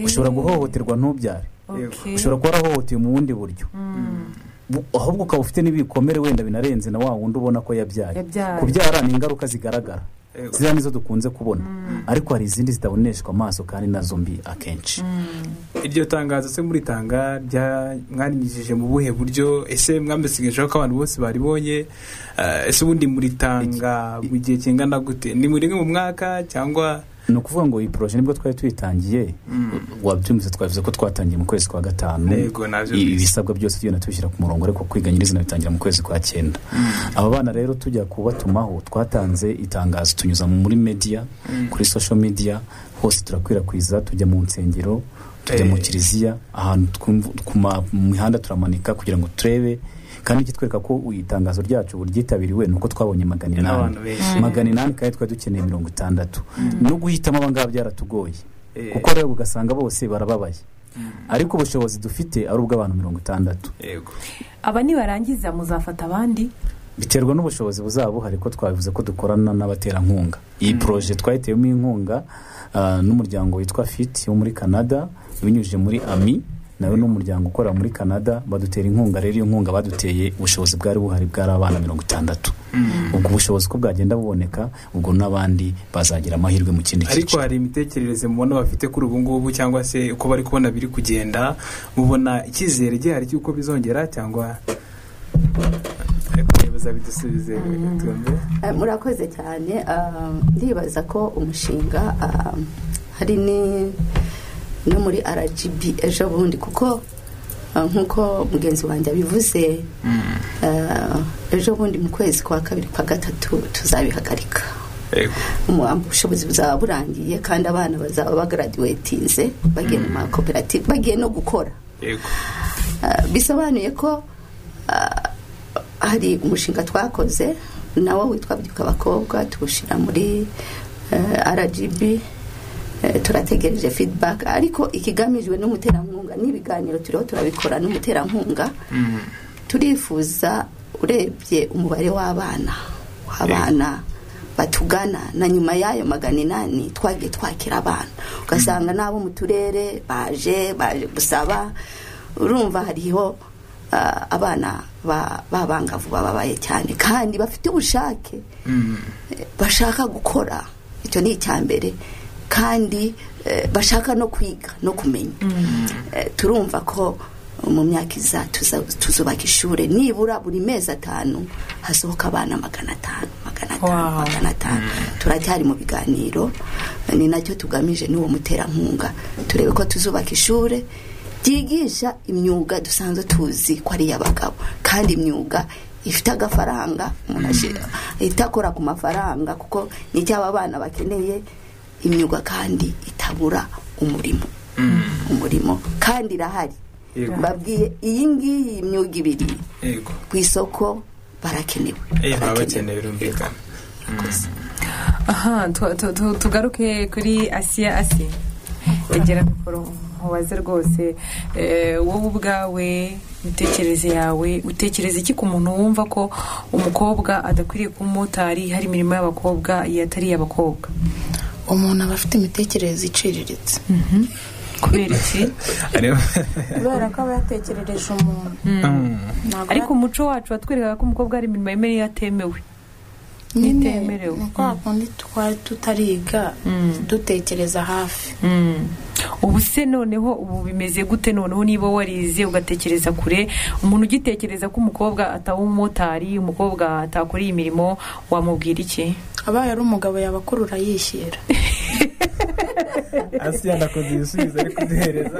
ushobora guhohoterwa ntubyare Okay. ushobora kuba warahohotewe mu bundi buryo Bu- ahubwo ukaba ufite n'ibikomere wenda binarenze na wa wundi ubona ko yabyaye Yabyaye. kubyara ni ingaruka zigaragara Yego. ziriya nizo dukunze kubona ariko hari izindi zitaboneshwa amaso kandi nazo mbi akenshi iryo tangazo se muritanga rya- mwarinyujije mu buhe buryo ese mwambesigejeho ko abantu bose baribonye Eh, ese ubundi muritanga mu gihe kingana gute ni muri rimwe mu mwaka cyangwa ni ukuvuga ngo iyi poroje nibwo twari tuyitangiye wabyumvise twavuze ko twatangiye mu kwezi kwa gatanu Yego, nabyumvise. ibisabwa byose tugenda tubishyira ku murongo ariko kwiga nyirizina bitangira mu kwezi kwa cyenda aba bana rero tujya kubatumaho twatanze itangazo tunyuza muri media kuri social media hose turakwirakwiza tujya mu nsengero tujya mu Eh. kiliziya ahantu twumva- ku ma- mu mihanda turamanika kugira ngo turebe kandi ikitwereka ko itangazo ryacu ryitabiriwe ni uko twabonye magana n'abantu inani benshi magana inani kandi twari dukeneye mirongo itandatu no guhitamo abangaba byaratugoye Eh. kuko rero ugasanga bose barababaye ariko ubushobozi dufite ari ubw'abantu mirongo itandatu yego aba nibarangiza muzafata abandi biterwa n'ubushobozi buzaba buhari ko twabivuze ko dukorana n'abaterankunga iyi poroje twayitewemo inkunga ah, n'umuryango witwa fit wo muri canada binyujije muri ami nawe ni umuryango ukorera muri canada badutera inkunga rero iyo nkunga baduteye ubushobozi bwari buhari bwari abana mirongo itandatu ubwo bushobozi ko bwagenda buboneka ubwo n'abandi bazagira amahirwe mu kindi ariko cyiciro hari imitekerereze mubona bafite kuri ubu ngubu cyangwa se uko bari kubona biri kugenda mubona icyizere gihari cy'uko bizongera cyangwa ariko nibaza bidusubize tumve Eh, murakoze cyane ah, ndibaza ko umushinga ah, hari ni no muri rgb ejo bundi kuko ah, nk'uko mugenzi wanjye abivuze ah, ejo bundi mu kwezi kwa kabiri kwa gatatu tuzabihagarika Yego. Umuhambi- ubushobozi buzaba burangiye kandi abana bazaba bagaradiwetinze bagiye mu makoperative bagiye no gukora yego Ah, bisobanuye ko ah, hari umushinga twakoze nawo witwa byuka abakobwa tuwushyira muri eh, rgb eh, turategereje feedback ariko ikigamijwe n'umuterankunga n'ibiganiro turiho turabikora n'umuterankunga turifuza urebye umubare w'abana w'abana batugana na nyuma y'ayo magana inani twagiye twakira abana ugasanga n'abo mu turere baje baje gusaba urumva hariho ah, abana ba- b'abangavu bababaye cyane kandi bafite ubushake eh, bashaka gukora icyo ni icya mbere kandi eh, bashaka no kwiga no kumenya Eh, turumva ko mu myaka iza tuza- tuzubaka ishuri nibura buri mezi atanu hasohoka abana magana atanu magana atanu Wow. magana atanu turacyari mu biganiro ni nacyo tugamije n'uwo muterankunga turebe ko tuzubaka ishuri ryigisha imyuga dusanzwe tuzi ko ari iy'abagabo kandi imyuga ifite agafaranga umuntu ashi- ihita akora ku mafaranga kuko ni icyo aba bana bakeneye imyuga kandi itabura umurimo umurimo kandi irahari Yego. babwiye iyi ngiyi imyuga ibiri yego ku isoko barakenewe Eh, baba bakeneye birumvikana aha tu- tu- tu- tugaruke kuri asiya asi egera mikoro mubaze rwose eh, wowe ubwawe imitekerereze yawe utekereza iki ku muntu wumva ko umukobwa adakwiriye kuba umumotari hari imirimo y'abakobwa iyo atari iy'abakobwa umuntu aba afite imitekerereze iciriritse kubera iki Areba- kubera ko aba yatekerereje umuntu Ntabwo ariko aba- umuco wacu watwerekaga ko umukobwa hari imirimo yemewe n'itemewe nyine ntitemerewe. ni kwa kundi twari tutariga dutekereza hafi ubu se noneho ubu bimeze gute noneho niba warize ugatekereza kure umuntu ugitekereza ko umukobwa ataba umumotari umukobwa atakora iyi mirimo wamubwira iki abaye ari umugabo yabakurura yishyira hasi yanakoze ibisubizo ari kuduhereza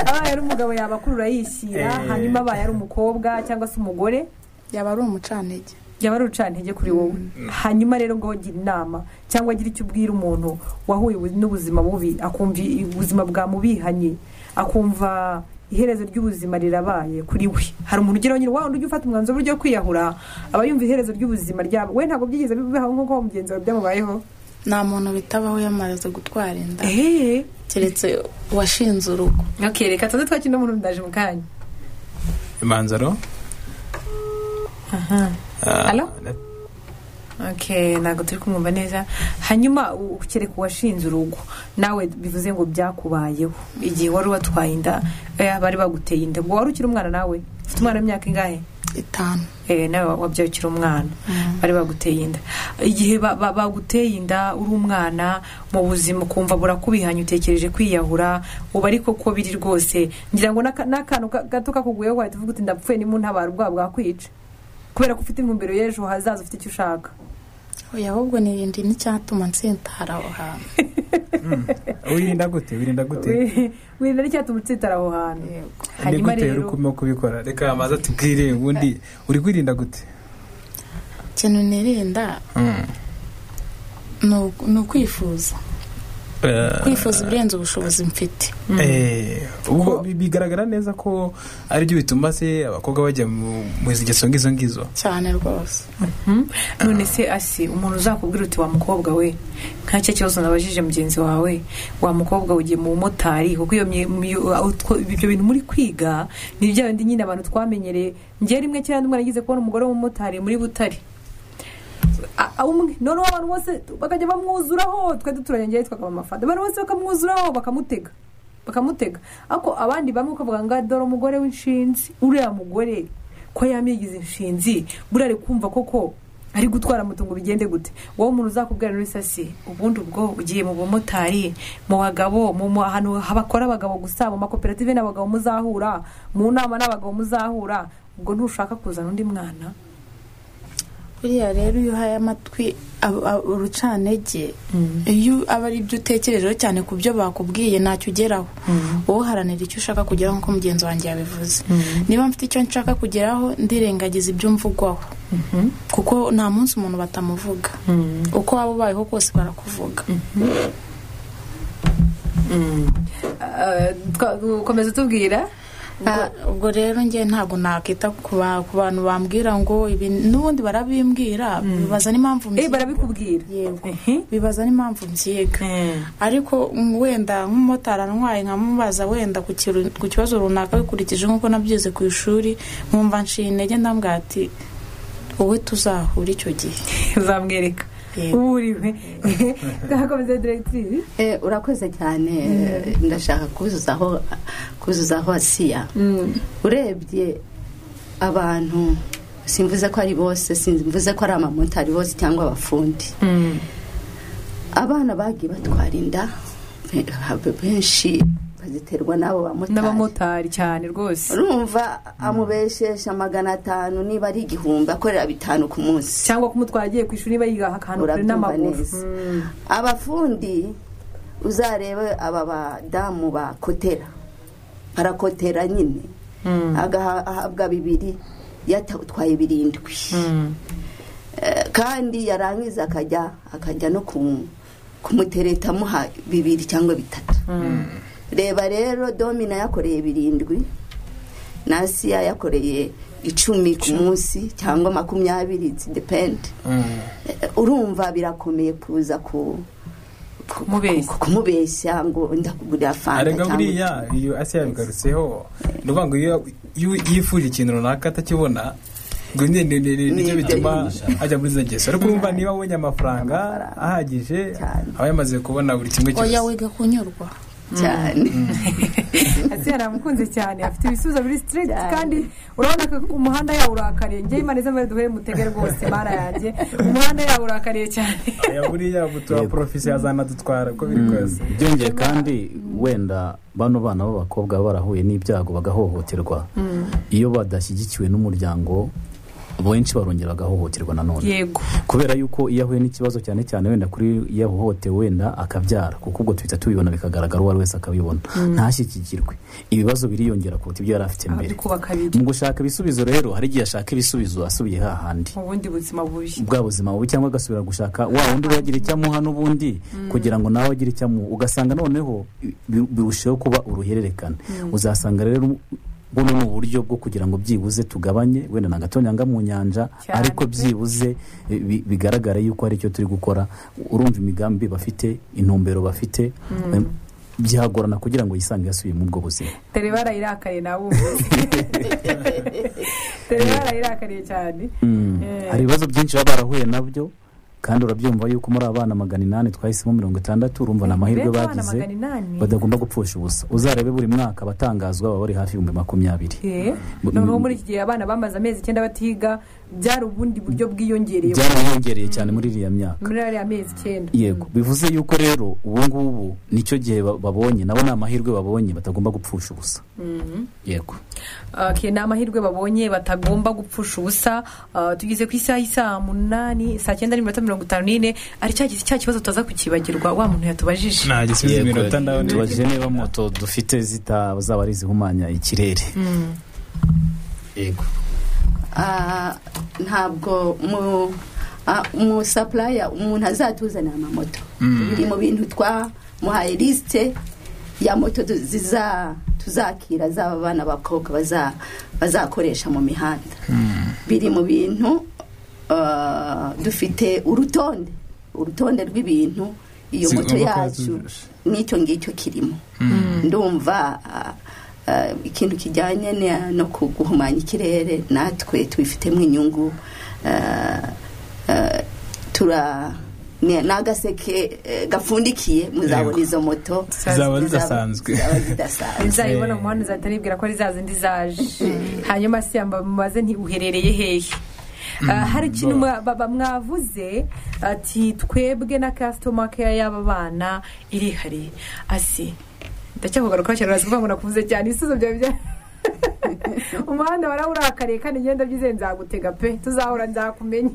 abaye ari umugabo yabakurura yishyira Eh. hanyuma abaye ari umukobwa cyangwa se umugore yaba ari umucantege yaba ari urucantege kuri wowe hanyuma rero ngo gira inama cyangwa agira icyo ubwira umuntu wahuye ubu- n'ubuzima bubi akumva i- ubuzima bwamubihanye akumva iherezo ry'ubuzima rirabaye kuri we hari umuntu ugeraho nyine wawundi ujya ufata umwanzuro w'uburyo wo kwiyahura aba yumva iherezo ry'ubuzima ryabo we ntabwo byigeze bibaho nk'uko mugenzi wawe byamubayeho nta muntu bitabaho yamaraze gutwara inda ehehe keretse uwashinze urugo reka tuze twakina umuntu ndaje mu kanya imanzaro Ah, Alo? Okay, ntabwo turi kumwumva neza hanyuma u- ukereka uwashinze urugo nawe bivuze ngo byakubayeho igihe wari watwaye inda eh, bari baguteye inda ngo wari ukiri umwana nawe ufite umwana w'imyaka ingahe itanu Eh, nawe wabyaye ukiri umwana bari baguteye inda igihe ba- ba- baguteye inda uri umwana mu buzima ukumva burakubihanye utekereje kwiyahura ubu ariko ko biri rwose ngira ngo n'aka- n'akantu ka- gato kakuguyeho wahita uvuga uti ndapfuye ntimuntabara ubwoba bwakwica kubera ko ufite intumbero y'ejo hazaza ufite icyo ushaka oya ahubwo n'ibindi n'icyatuma nsitara aho hantu wirinda gute wirinda gute wirinda n'icyatuma utsitara aho hantu ni hanyuma gute uri rero kurimo kubikora reka amaze atubwire ubundi uri kwirinda gute ikintu nirinda Mm. ni uku- ni ukwifuza Eh, kwifuza ibirenze ubushobozi mfite Eh, ubwo bi- bigaragara neza ko ari byo bituma se abakobwa bajya mu mu ngeso ngizo ngizo cyane rwose Mhm. none se asi umuntu uzakubwira uti wa mukobwa we nka cya kibazo nabajije mugenzi wawe wa mukobwa ugiye mu bumotari kuko iyo mye- myo- aho two- ibyo bintu muri kwiga ni bya bindi nyine abantu twamenyereye njye rimwe kera ndumva nagize kubona umugore w'umumotari muri butare A- a- umwe noneho abantu bose bakajya bamwuzuraho twari duturanye njyewe twakaba amafanta abantu bose bakamwuzuraho bakamutega bakamutega ariko abandi bamwe ukavuga ngo dore umugore w'inshinzi uriya mugore ko yamigize inshinzi buriya ari kumva koko ari gutwara moto ngo bigende gute wowe umuntu uzakubwira muri sasi ubundi ubwo ugiye mu bumotari mu bagabo mu mu- ahantu bakora abagabo gusa mu makoperative n'abagabo muzahura mu nama n'abagabo muzahura ubwo ntushaka kuzana undi mwana buriya rero iyo uhaye amatwi ab- ab- urucanege iyo aba ari ibyo utekerejeho cyane ku byo bakubwiye ntacyo ugeraho wowe uharanira icyo ushaka kugeraho nk'uko mugenzi wanjye yabivuze niba mfite icyo nshaka kugeraho ndirengagiza ibyo mvugwaho kuko nta munsi umuntu batamuvuga uko waba ubayeho kose barakuvuga Eh, twa- ukomeza utubwira Ubwo- ubwo rero njye ntabwo nakita ku ba- ku bantu bambwira ngo ibi n'ubundi barabimbwira bibaza n'impamvu eh mbyiga. barabikubwira yego Ehe. bibaza n'impamvu mbyiga Eh. ariko mm, wenda nk'umumotari antwaye nkamubaza wenda ku kiru- ku kibazo runaka bikurikije nk'uko nabyize ku ishuri nkumva nshiye intege ndambwira ati wowe tuzahura icyo gihe uzamwereka Yego. uba uriwe twakomeza diregitiri Eh, urakoze cyane ndashaka kuzuzaho kuzuzaho asiya urebye abantu simvuze ko ari bose simvuze ko ari abamotari bose cyangwa abafundi abana bagiye batwara inda be- benshi baziterwa n'abo bamotari n'abamotari cyane rwose urumva amubeshesha magana atanu niba ari igihumbi akorera bitanu ku munsi cyangwa kumutwara agiye ku ishuri niba yiga ahantu kure urabyumva n'amaguru neza Mm. abafundi uzarebe aba badamu bakotera barakotera nyine agahabwa bibiri yatwaye birindwi Eh, kandi yarangiza akajya akajya no ku- kumutereta amuha bibiri cyangwa bitatu reba rero domina yakoreye birindwi nasiya yakoreye icumi ku munsi cyangwa makumyabiri dependi urumva birakomeye kuza ku ku- Kumubeshya. ku- kumubeshya ngo ndakugurira fanta arega cyangwa buriya iki. iyo asiya yabigarutseho ni ukuvuga ngo iyo iyo- iyo yifuje ikintu runaka atakibona ngo ni- ni- ni- ni- nicyo Ni- bituma ni- ajya muri izo ngeso ariko wumva niba abonye amafaranga Amafaranga. ahagije Cyane. aba yamaze kubona buri kimwe oya cyose wiga kunyurwa cyane asiya aramukunze cyane afite ibisubizo biri sitiriti Cyane. kandi urabona ko umuhanda yawo urakariye njye imana izo mbere duhere mutege rwose mara yanjye umuhanda yawo urakariye cyane aya buriya butuba Yego. porofisi azanadutwara uko biri kose byongeye kandi wenda bano bana b'abakobwa baba barahuye n'ibyago bagahohoterwa iyo badashyigikiwe n'umuryango benshi barongera bagahohoterwa nanone yego kubera yuko iyo ahuye n'ikibazo cyane cyane wenda kuri iyo ahohotewe wenda akabyara kuko ubwo tuhita tubibona bikagaragara uwo ari wese akabibona ntashyigikirwe ibibazo biriyongera kuruta ibyo yari afite mbere arabikuba kabiri mu gushaka ibisubizo rero hari igihe ashaka ibisubizo asubiye hahandi mu bundi buzima bubi bwa buzima bubi cyangwa agasubira gushaka wa wundi wagira icyo amuha n'ubundi kugira ngo nawe agire icyo amuha ugasanga noneho bi- birushaho kuba uruhererekane uzasanga rero buno ni uburyo bwo kugira ngo byibuze tugabanye wenda na gato nyanga mu nyanja Cyane ariko pe. byibuze bi- bi- bigaragare yuko hari icyo turi gukora urumva imigambi bafite intumbero bafite em, byagorana kugira ngo yisange yasubiye muri ubwo buzima tereba arayirakariye nawe ubuze tereba arayirakariye cyane Mm. Eh. hari ibibazo byinshi baba barahuye nabyo kandi urabyumva yuko muri abana magana inani twahisemo mirongo itandatu urumva ni amahirwe Mbega abana bagize magana inani? badagomba gupfusha ubusa uzarebe buri mwaka abatangazwa baba bari hafi y'ibihumbi makumyabiri Eh, Bu- noneho muri iki gihe abana bamaze amezi icyenda batiga byari ubundi buryo bwiyongereye byarabongereye cyane muri iriya myaka muri ariya mezi icyenda yego bivuze yuko rero ubu ngubu nicyo gihe ba- babonye nabo ni amahirwe babonye batagomba gupfusha ubusa yego Okay, ni amahirwe babonye batagomba gupfusha ubusa Ah, tugeze ku isaha y'isaa munani saa cyenda n'iminota mirongo itanu n'ine ari cya gihe- cya kibazo tutaza kukibagirwa wa muntu yatubajije nta gisubizo Yego, iminota ndabona tubajije niba moto dufite zitazaba ari izihumanya ikirere yego Ah, ntabwo mu ah, mu sapuraya umuntu azatuzanira amamoto biri mu bintu twamuhaye lisite ya moto tu- ziza tuzakira zaba abana b'abakobwa baza- bazakoresha mu mihanda biri mu bintu ah, dufite urutonde urutonde rw'ibintu iyo moto Zigomba kuba yacu zujuje. n'icyo ngicyo kirimo ndumva ah, ah, ikintu kijyanye ne- no ku- guhumanya ikirere natwe tubifitemo inyungu ah, ah, tura ni ni agaseke eh, gapfundikiye muzabona Yego. izo moto Zizaba zidasanzwe. zizaba zidasanzwe nzayibona mu muhanda uzahita nibwira ko ari za zindi zaje hanyuma se yamba mubaze nti uherereye hehe Ah, hari ikintu mwa- ba- ba- mwavuze ati twebwe na kasitoma keya y'aba bana irihariye asi ndacyakugaruka cyane uraza kuvuga ngo nakuvuze cyane ibisubizo byawe bya umuhanda waraburarakariye kandi ngenda byizeye nzagutega pe tuzahora nzakumenya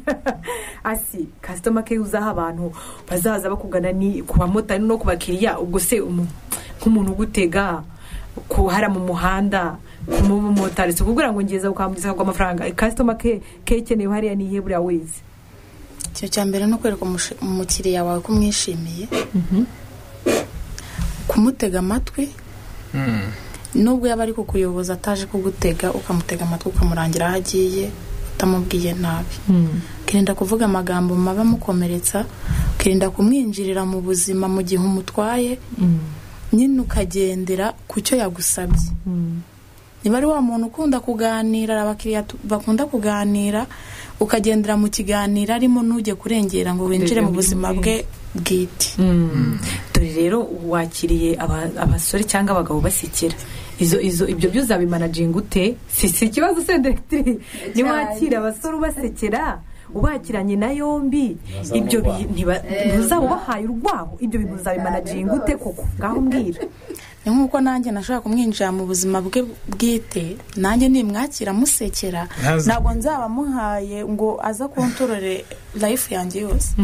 asi kasitoma ke uzaha abantu bazaza bakugana ni ku bamotari no ku bakiriya ubwo se umu- nk'umuntu ugutega kuhara mu muhanda kumumotari si ukubwira ngo ngeza ukamugeza akaguha amafaranga kasitoma ke ke ikeneye hariya ni iyihe buriya wese ikintu cya mbere ni ukwereka umushi- umukiriya wawe ko umwishimiye kumutega amatwi nubwo yaba ari kukuyoboza ataje kugutega ukamutega amatwi ukamurangira aho agiye utamubwiye nabi ukirinda kuvuga amagambo maba amukomeretsa ukirinda kumwinjirira mu buzima mu gihe umutwaye nyine ukagendera ku cyo yagusabye niba ari wa muntu ukunda kuganira hari abakiriya tu- bakunda kuganira ukagendera mu kiganiro arimo ntujye kurengera ngo winjire mu buzima bwe bwite dore rero wakiriye aba- abasore cyangwa abagabo basekera izo izo ibyo byo uzabimanajinga ute si si ikibazo se ndetse niwakira abasore ubasekera ubakiranye na yombi ibyo bi- ntiba- ntuzaba ubahaye urwaho ibyo bintu uzabimanajinga ute koko ngaho mbwira ni nk'uko nanjye nashaka kumwinjira mu buzima bwe bwite nanjye nimwakira amusekera Ntazi- ntabwo nzaba muhaye ngo aza kuntorore life yanjye yose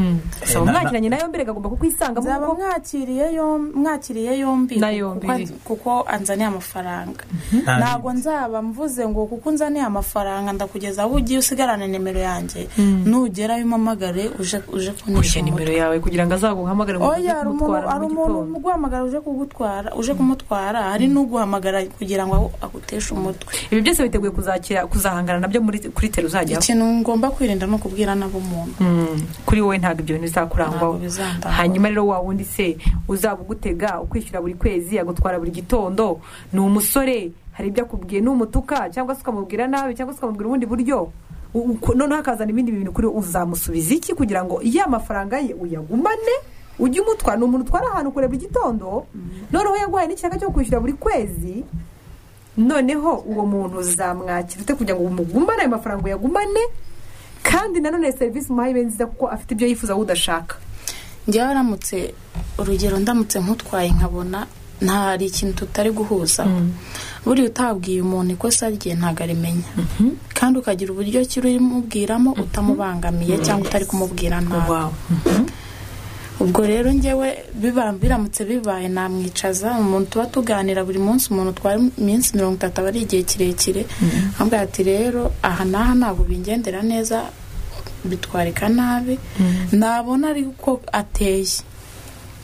so na- mwakiranye na yombi reka agomba kukwisangamo nzaba kuko- mwakiriye yom- mwakiriye yombi Na yombi. kuko- kuko anzaniye amafaranga Nta- ntabwo nzaba mvuze ngo kuko unzaniye amafaranga ndakugeza aho ugiye usigarana nimero yanjye nugera umpamagare uje uje uje kunisha nimero yawe kugira ngo azaguhamagare ngo oya uze hari umuntu kumutwara mu hari umuntu gitondo. uguhamagara uje kugutwara uje kumutwara hari n'uguhamagara kugira ngo agu- aguteshe umutwe ibi byose biteguye kuzakira kuzahangana nabyo muri kuri tero uzajyaho ikintu ngomba kwirinda ni ukubwira nabo umuntu Mm, kuri wowe ntabwo ibyo bintu bizakurangwaho Ntabwo bizandangwaho. hanyuma rero wa wundi se uzaba ugutega ukwishyura buri kwezi agutwara buri gitondo ni umusore hari ibyo akubwiye ni umutuka cyangwa se ukamubwira nabi cyangwa se ukamubwira ubundi buryo U- uko- noneho akazana ibindi bintu kuri wowe uzamusubiza iki kugira ngo ya mafaranga ye uyagumane ujye umutwara ni umuntu utwara ahantu kure buri gitondo noneho yaguhaye n'ikiraka cyo kwishyura buri kwezi noneho uwo muntu uzamwakira ute kugira ngo umugumane ayo mafaranga uyagumane kandi nanone serivisi umuhaye ibe nziza kuko afite ibyo yifuza wowe udashaka njyewe aramutse urugero ndamutse nkutwaye nkabona nta hari ikintu tutari guhuzaho buriya utabwiye umuntu ikosa rye ntabwo arimenya kandi ukagira uburyo ki urimubwiramo utamubangamiye cyangwa utari kumubwira nabi ubwo rero njyewe biba- biramutse bibaye namwicaza umuntu tuba tuganira buri munsi umuntu utwara iminsi mirongo itatu aba ari igihe kirekire nkabwira ati rero aha n'aha ntabwo bingendera neza bitwarika nabi nabona ari uko ateye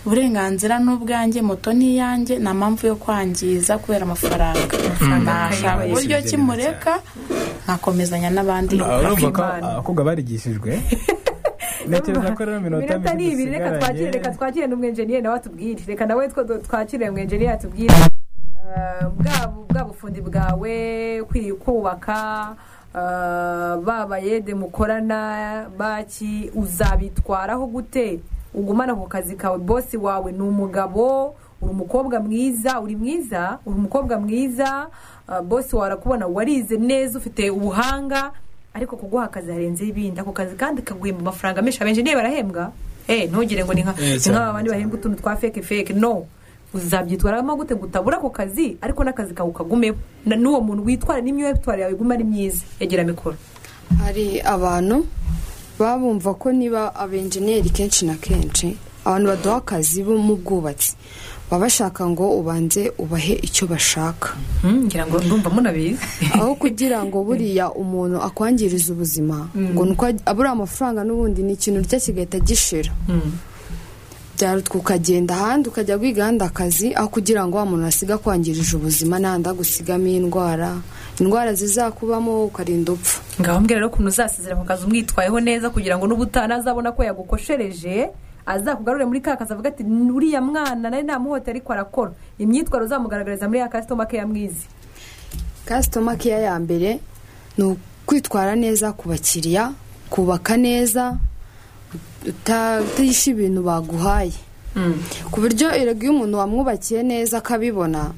uburenganzira ni ubwanjye moto ni iyanjye nta mpamvu yo kwangiza kubera amafaranga nashaka akayibaye. uburyo Sibyo kimureka nkakomezanya n'abandi urumva ko Imana. abakobwa barigishijwe ntekereza ko rero minota Iminota ni ibiri reka twakire reka twakire n'umwenjeniyeri nawe atubwire reka nawe two twakire umwenjeniyeri atubwire Eh, bwa bu- bwa bufundi bwawe ukwiriye kubaka eh, baba yede mukorana baki uzabitwaraho gute ugumana ku kazi kawe bosi wawe ni umugabo uri umukobwa mwiza uri mwiza uri umukobwa mwiza eh, bosi wawe arakubona warize neza ufite ubuhanga ariko kuguha akazi harenzeho ibindi ako kazi kandi kaguhemba amafaranga menshi abenjeniyeri barahembwa eh ntugire ngo ni nka Eh, ni cyane, nk'aba bandi bahembwa utuntu twa feke feke no uzabyitwaramo gute ngo utabura ako kazi ariko n'akazi kawe ukagumeho Na- n'uwo muntu witwara n'imyitwarire yawe iguma ari myiza yegera mikoro hari abantu baba bumva ko niba abenjeniyeri kenshi na kenshi abantu baduha akazi bo mu bwubatsi baba bashaka ngo ubanze ubahe icyo bashaka Hmm, ngira ngo ndumva munabizi aho kugira ngo buriya umuntu akwangiriza ubuzima ngo nuko abura amafaranga n'ubundi ni ikintu urya kigahita gishira byarutka ukagenda ahandi ukajya kwiga ahandi akazi aho kugira ngo wa muntu asiga akwangirije ubuzima n'ahandi agusigamo indwara indwara zizakubamo ukarinda upfa ngaho mbwira rero ukuntu uzasezera ku kazi umwitwayeho neza kugira ngo n'ubutaha nazabona ko yagukoshereje azakugarure muri ka kazi avuga ati uriya mwana nari namuhote ariko arakora imyitwarire uzamugaragariza muri ya kasitoma ke yamwizi kasitoma keya ya mbere ni ukwitwara neza ku bakiriya kubaka neza utayisha ibintu baguhaye ku buryo erega iyo umuntu wamwubakiye neza akabibona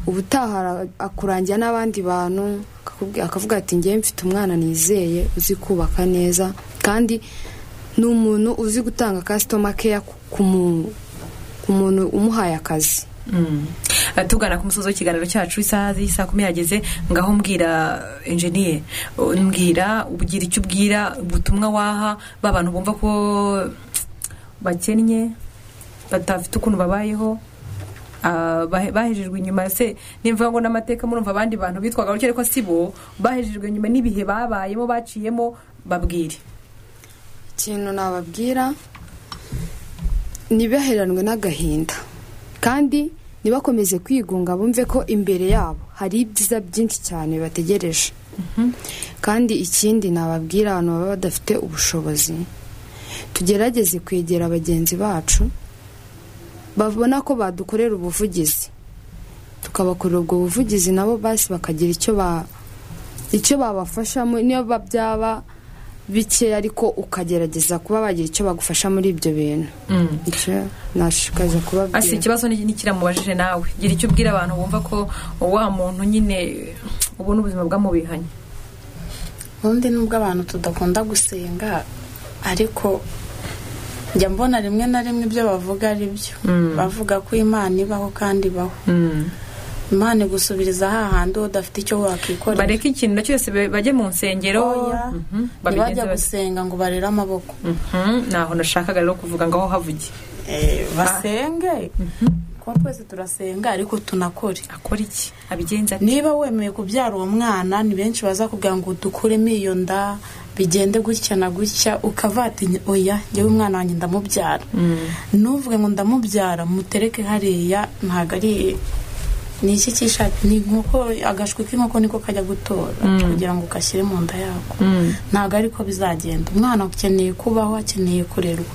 ubutaha akurangira n'abandi bantu akakubwira- akavuga ati ngewe mfite umwana nizeye uzi kubaka neza kandi ni umuntu uzi gutanga kasitoma keya ku- ku mu- ku muntu umuhaye akazi Eh, tugana ku musozi w'ikiganiro cyacu isaha z'i saa kumi yageze ngaho mbwira enjeniye mbwira ugira icyo ubwira ubutumwa waha ba bantu bumva ko bakennye batafite ukuntu babayeho ah, bahe- bahejejwe inyuma se nimvuga ngo n'amateka murumva abandi bantu bitwaga gutya ariko si bo bahejejwe inyuma n'ibihe babayemo baciyemo babwire ikintu nababwira ntibaheranwe n'agahinda kandi ntibakomeze kwigunga bumve ko imbere yabo hari ibyiza byinshi cyane bategereje kandi ikindi nababwira abantu baba badafite ubushobozi tugerageze kwegera bagenzi bacu babona ko badukorera ubuvugizi tukabakorera ubwo buvugizi nabo basi bakagira icyo ba- icyo babafashamo niyo ba- byaba bikeya ariko ukagerageza kuba bagira icyo bagufasha muri ibyo bintu icyo nashishikariza asi kubabwira ikibazo ni- n'ikiramubajije nawe gira icyo ubwira abantu bumva ko wa muntu nyine ubu ni ubuzima bwamubihanye ubundi nubwo abantu tudakunda gusenga ariko njya mbona rimwe na rimwe ibyo bavuga ari byo bavuga ko imana ibaho kandi ibaho imana igusubiriza hahandi udafite icyo wakikorera bareke ikintu na cyose be- bajye mu nsengero oya Mhm, babigenze ntibajya bate. gusenga ngo barere amaboko Mhm, naho nashakaga rero kuvuga ngaho havuge Eh, basenge kuko twese turasenga ariko tunakore akora iki abigenza ati niba wemeye kubyara uwo mwana ni benshi bazakubwira ngo dukuremo iyo nda bigende gutya na gutya ukavatinya oya njyewe umwana wanjye ndamubyara ntuvuge ngo ndamubyara mutereke hariya ntabwo ari ni iki cyishati ni inkoko agashwi k'inkoko niko kajya gutora kugira ngo kashyire mu nda yako ntabwo ariko bizagenda umwana akeneye kubaho akeneye kurerwa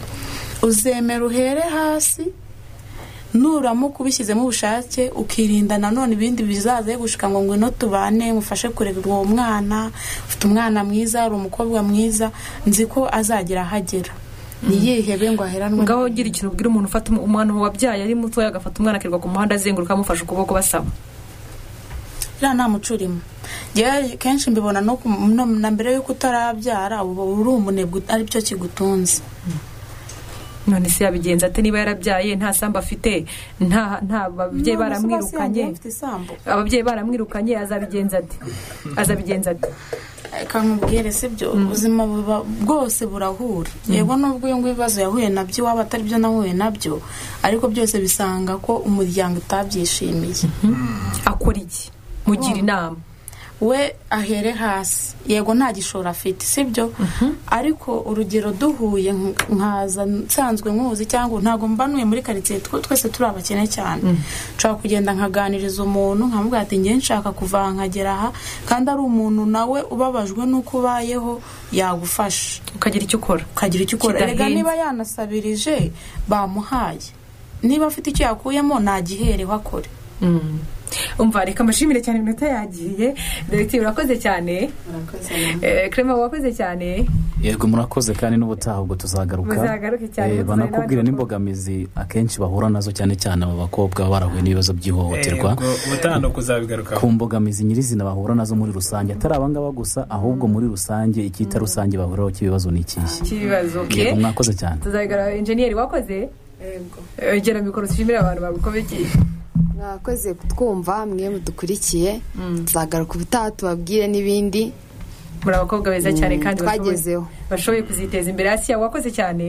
uzemera uhere hasi nuramuka ubishyizemo ubushake ukirinda nanone ibindi bizaza yo gushuka ngo ngwino tubane mufashe kurera uwo mwana ufite umwana mwiza hari umukobwa mwiza nzi ko azagera ahagera ntiyihebe ngo aheranwe ngaho gira ikintu ubwira umuntu ufata umu- umwana wabyaye ari mutoya agafata umwana akirirwa ku muhanda azenguruka amufashe ukuboko basaba iriya nta muco urimo njyewe kenshi mbibona no ku- no- na mbere y'uko utarabyara uba uri umunebwe ari byo kigutunze none se yabigenza ate niba yarabyaye nta sambu afite nta nta babyeyi None se basi baramwirukanye yagiye afite isambu ababyeyi baramwirukanye azabigenza ate azabigenza ate reka nkubwire si byo ubuzima buba bwose burahura yego nubwo uyu nguyu ibibazo yahuye nabyo waba atari byo nahuye nabyo ariko byose bisanga ko umuryango utabyishimiye akora iki mugira inama we ahere hasi yego nta gishoro afite si byo ariko urugero duhuye nk- nkaza nsanzwe nkuzi cyangwa ntabwo mba ntuye muri karitsiye tw- twese turi abakene cyane nshobora kugenda nkaganiriza umuntu nkamubwira ati ngewe nshaka kuva aha nkagera aha kandi ari umuntu nawe ubabajwe n'uko ubayeho yagufasha ukagira icyo ukora ukagira icyo ukora Kidahenze. erega niba yanasabirije bamuhaye niba afite icyo yakuyemo nagihereho akore Mm. umva reka amashimire cyane iminota yagiye direkitivu urakoze cyane Eh, Clement wakoze cyane yego murakoze kandi n'ubutaha ubwo tuzagaruka Muzagaruke cyane, Eh, mutuzanire banakubwire n'abandi n'imbogamizi akenshi bahura nazo cyane cyane aba bakobwa baba barahuye n'ibibazo by'ihohoterwa ubutaha ni ukuzabigarukaho ku mbogamizi nyirizina bahura nazo muri rusange atari abangaba gusa ahubwo muri rusange icyita rusange bahuriraho cy'ibibazo ni ikihe cy'ibibazo okay yego mwakoze cyane tuzabigaragara enjeniyeri wakoze Eh, gera mikoro dushimire abantu bagukomeye mwakoze kutwumva mwe mudukurikiye tuzagaruka ubutaha tubabwire n'ibindi muri abakobwa beza cyane Mm, kandi bashoboye- twagezeho. bashoboye kuziteza imbere asiya wakoze cyane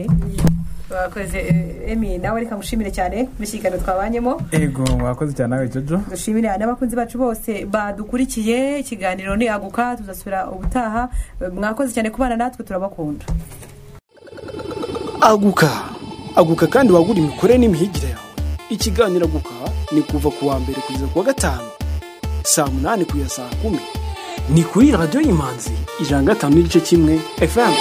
wakoze eh, emi nawe reka ngushimire cyane kubishyikana twabanyemo yego mwakoze cyane nawe jojo dushimire n'abakunzi bacu bose badukurikiye ikiganiro ni aguka tuzasubira ubutaha mwakoze cyane kubana natwe turabakunda aguka aguka kandi wagura imikorere n'imihigire yawe ikiganiro aguka ni kuva ku wa mbere kugeza ku wa gatanu saa munani kugeza saa kumi ni kuri radiyo y'imanzi ijana na gatanu n'igice kimwe fm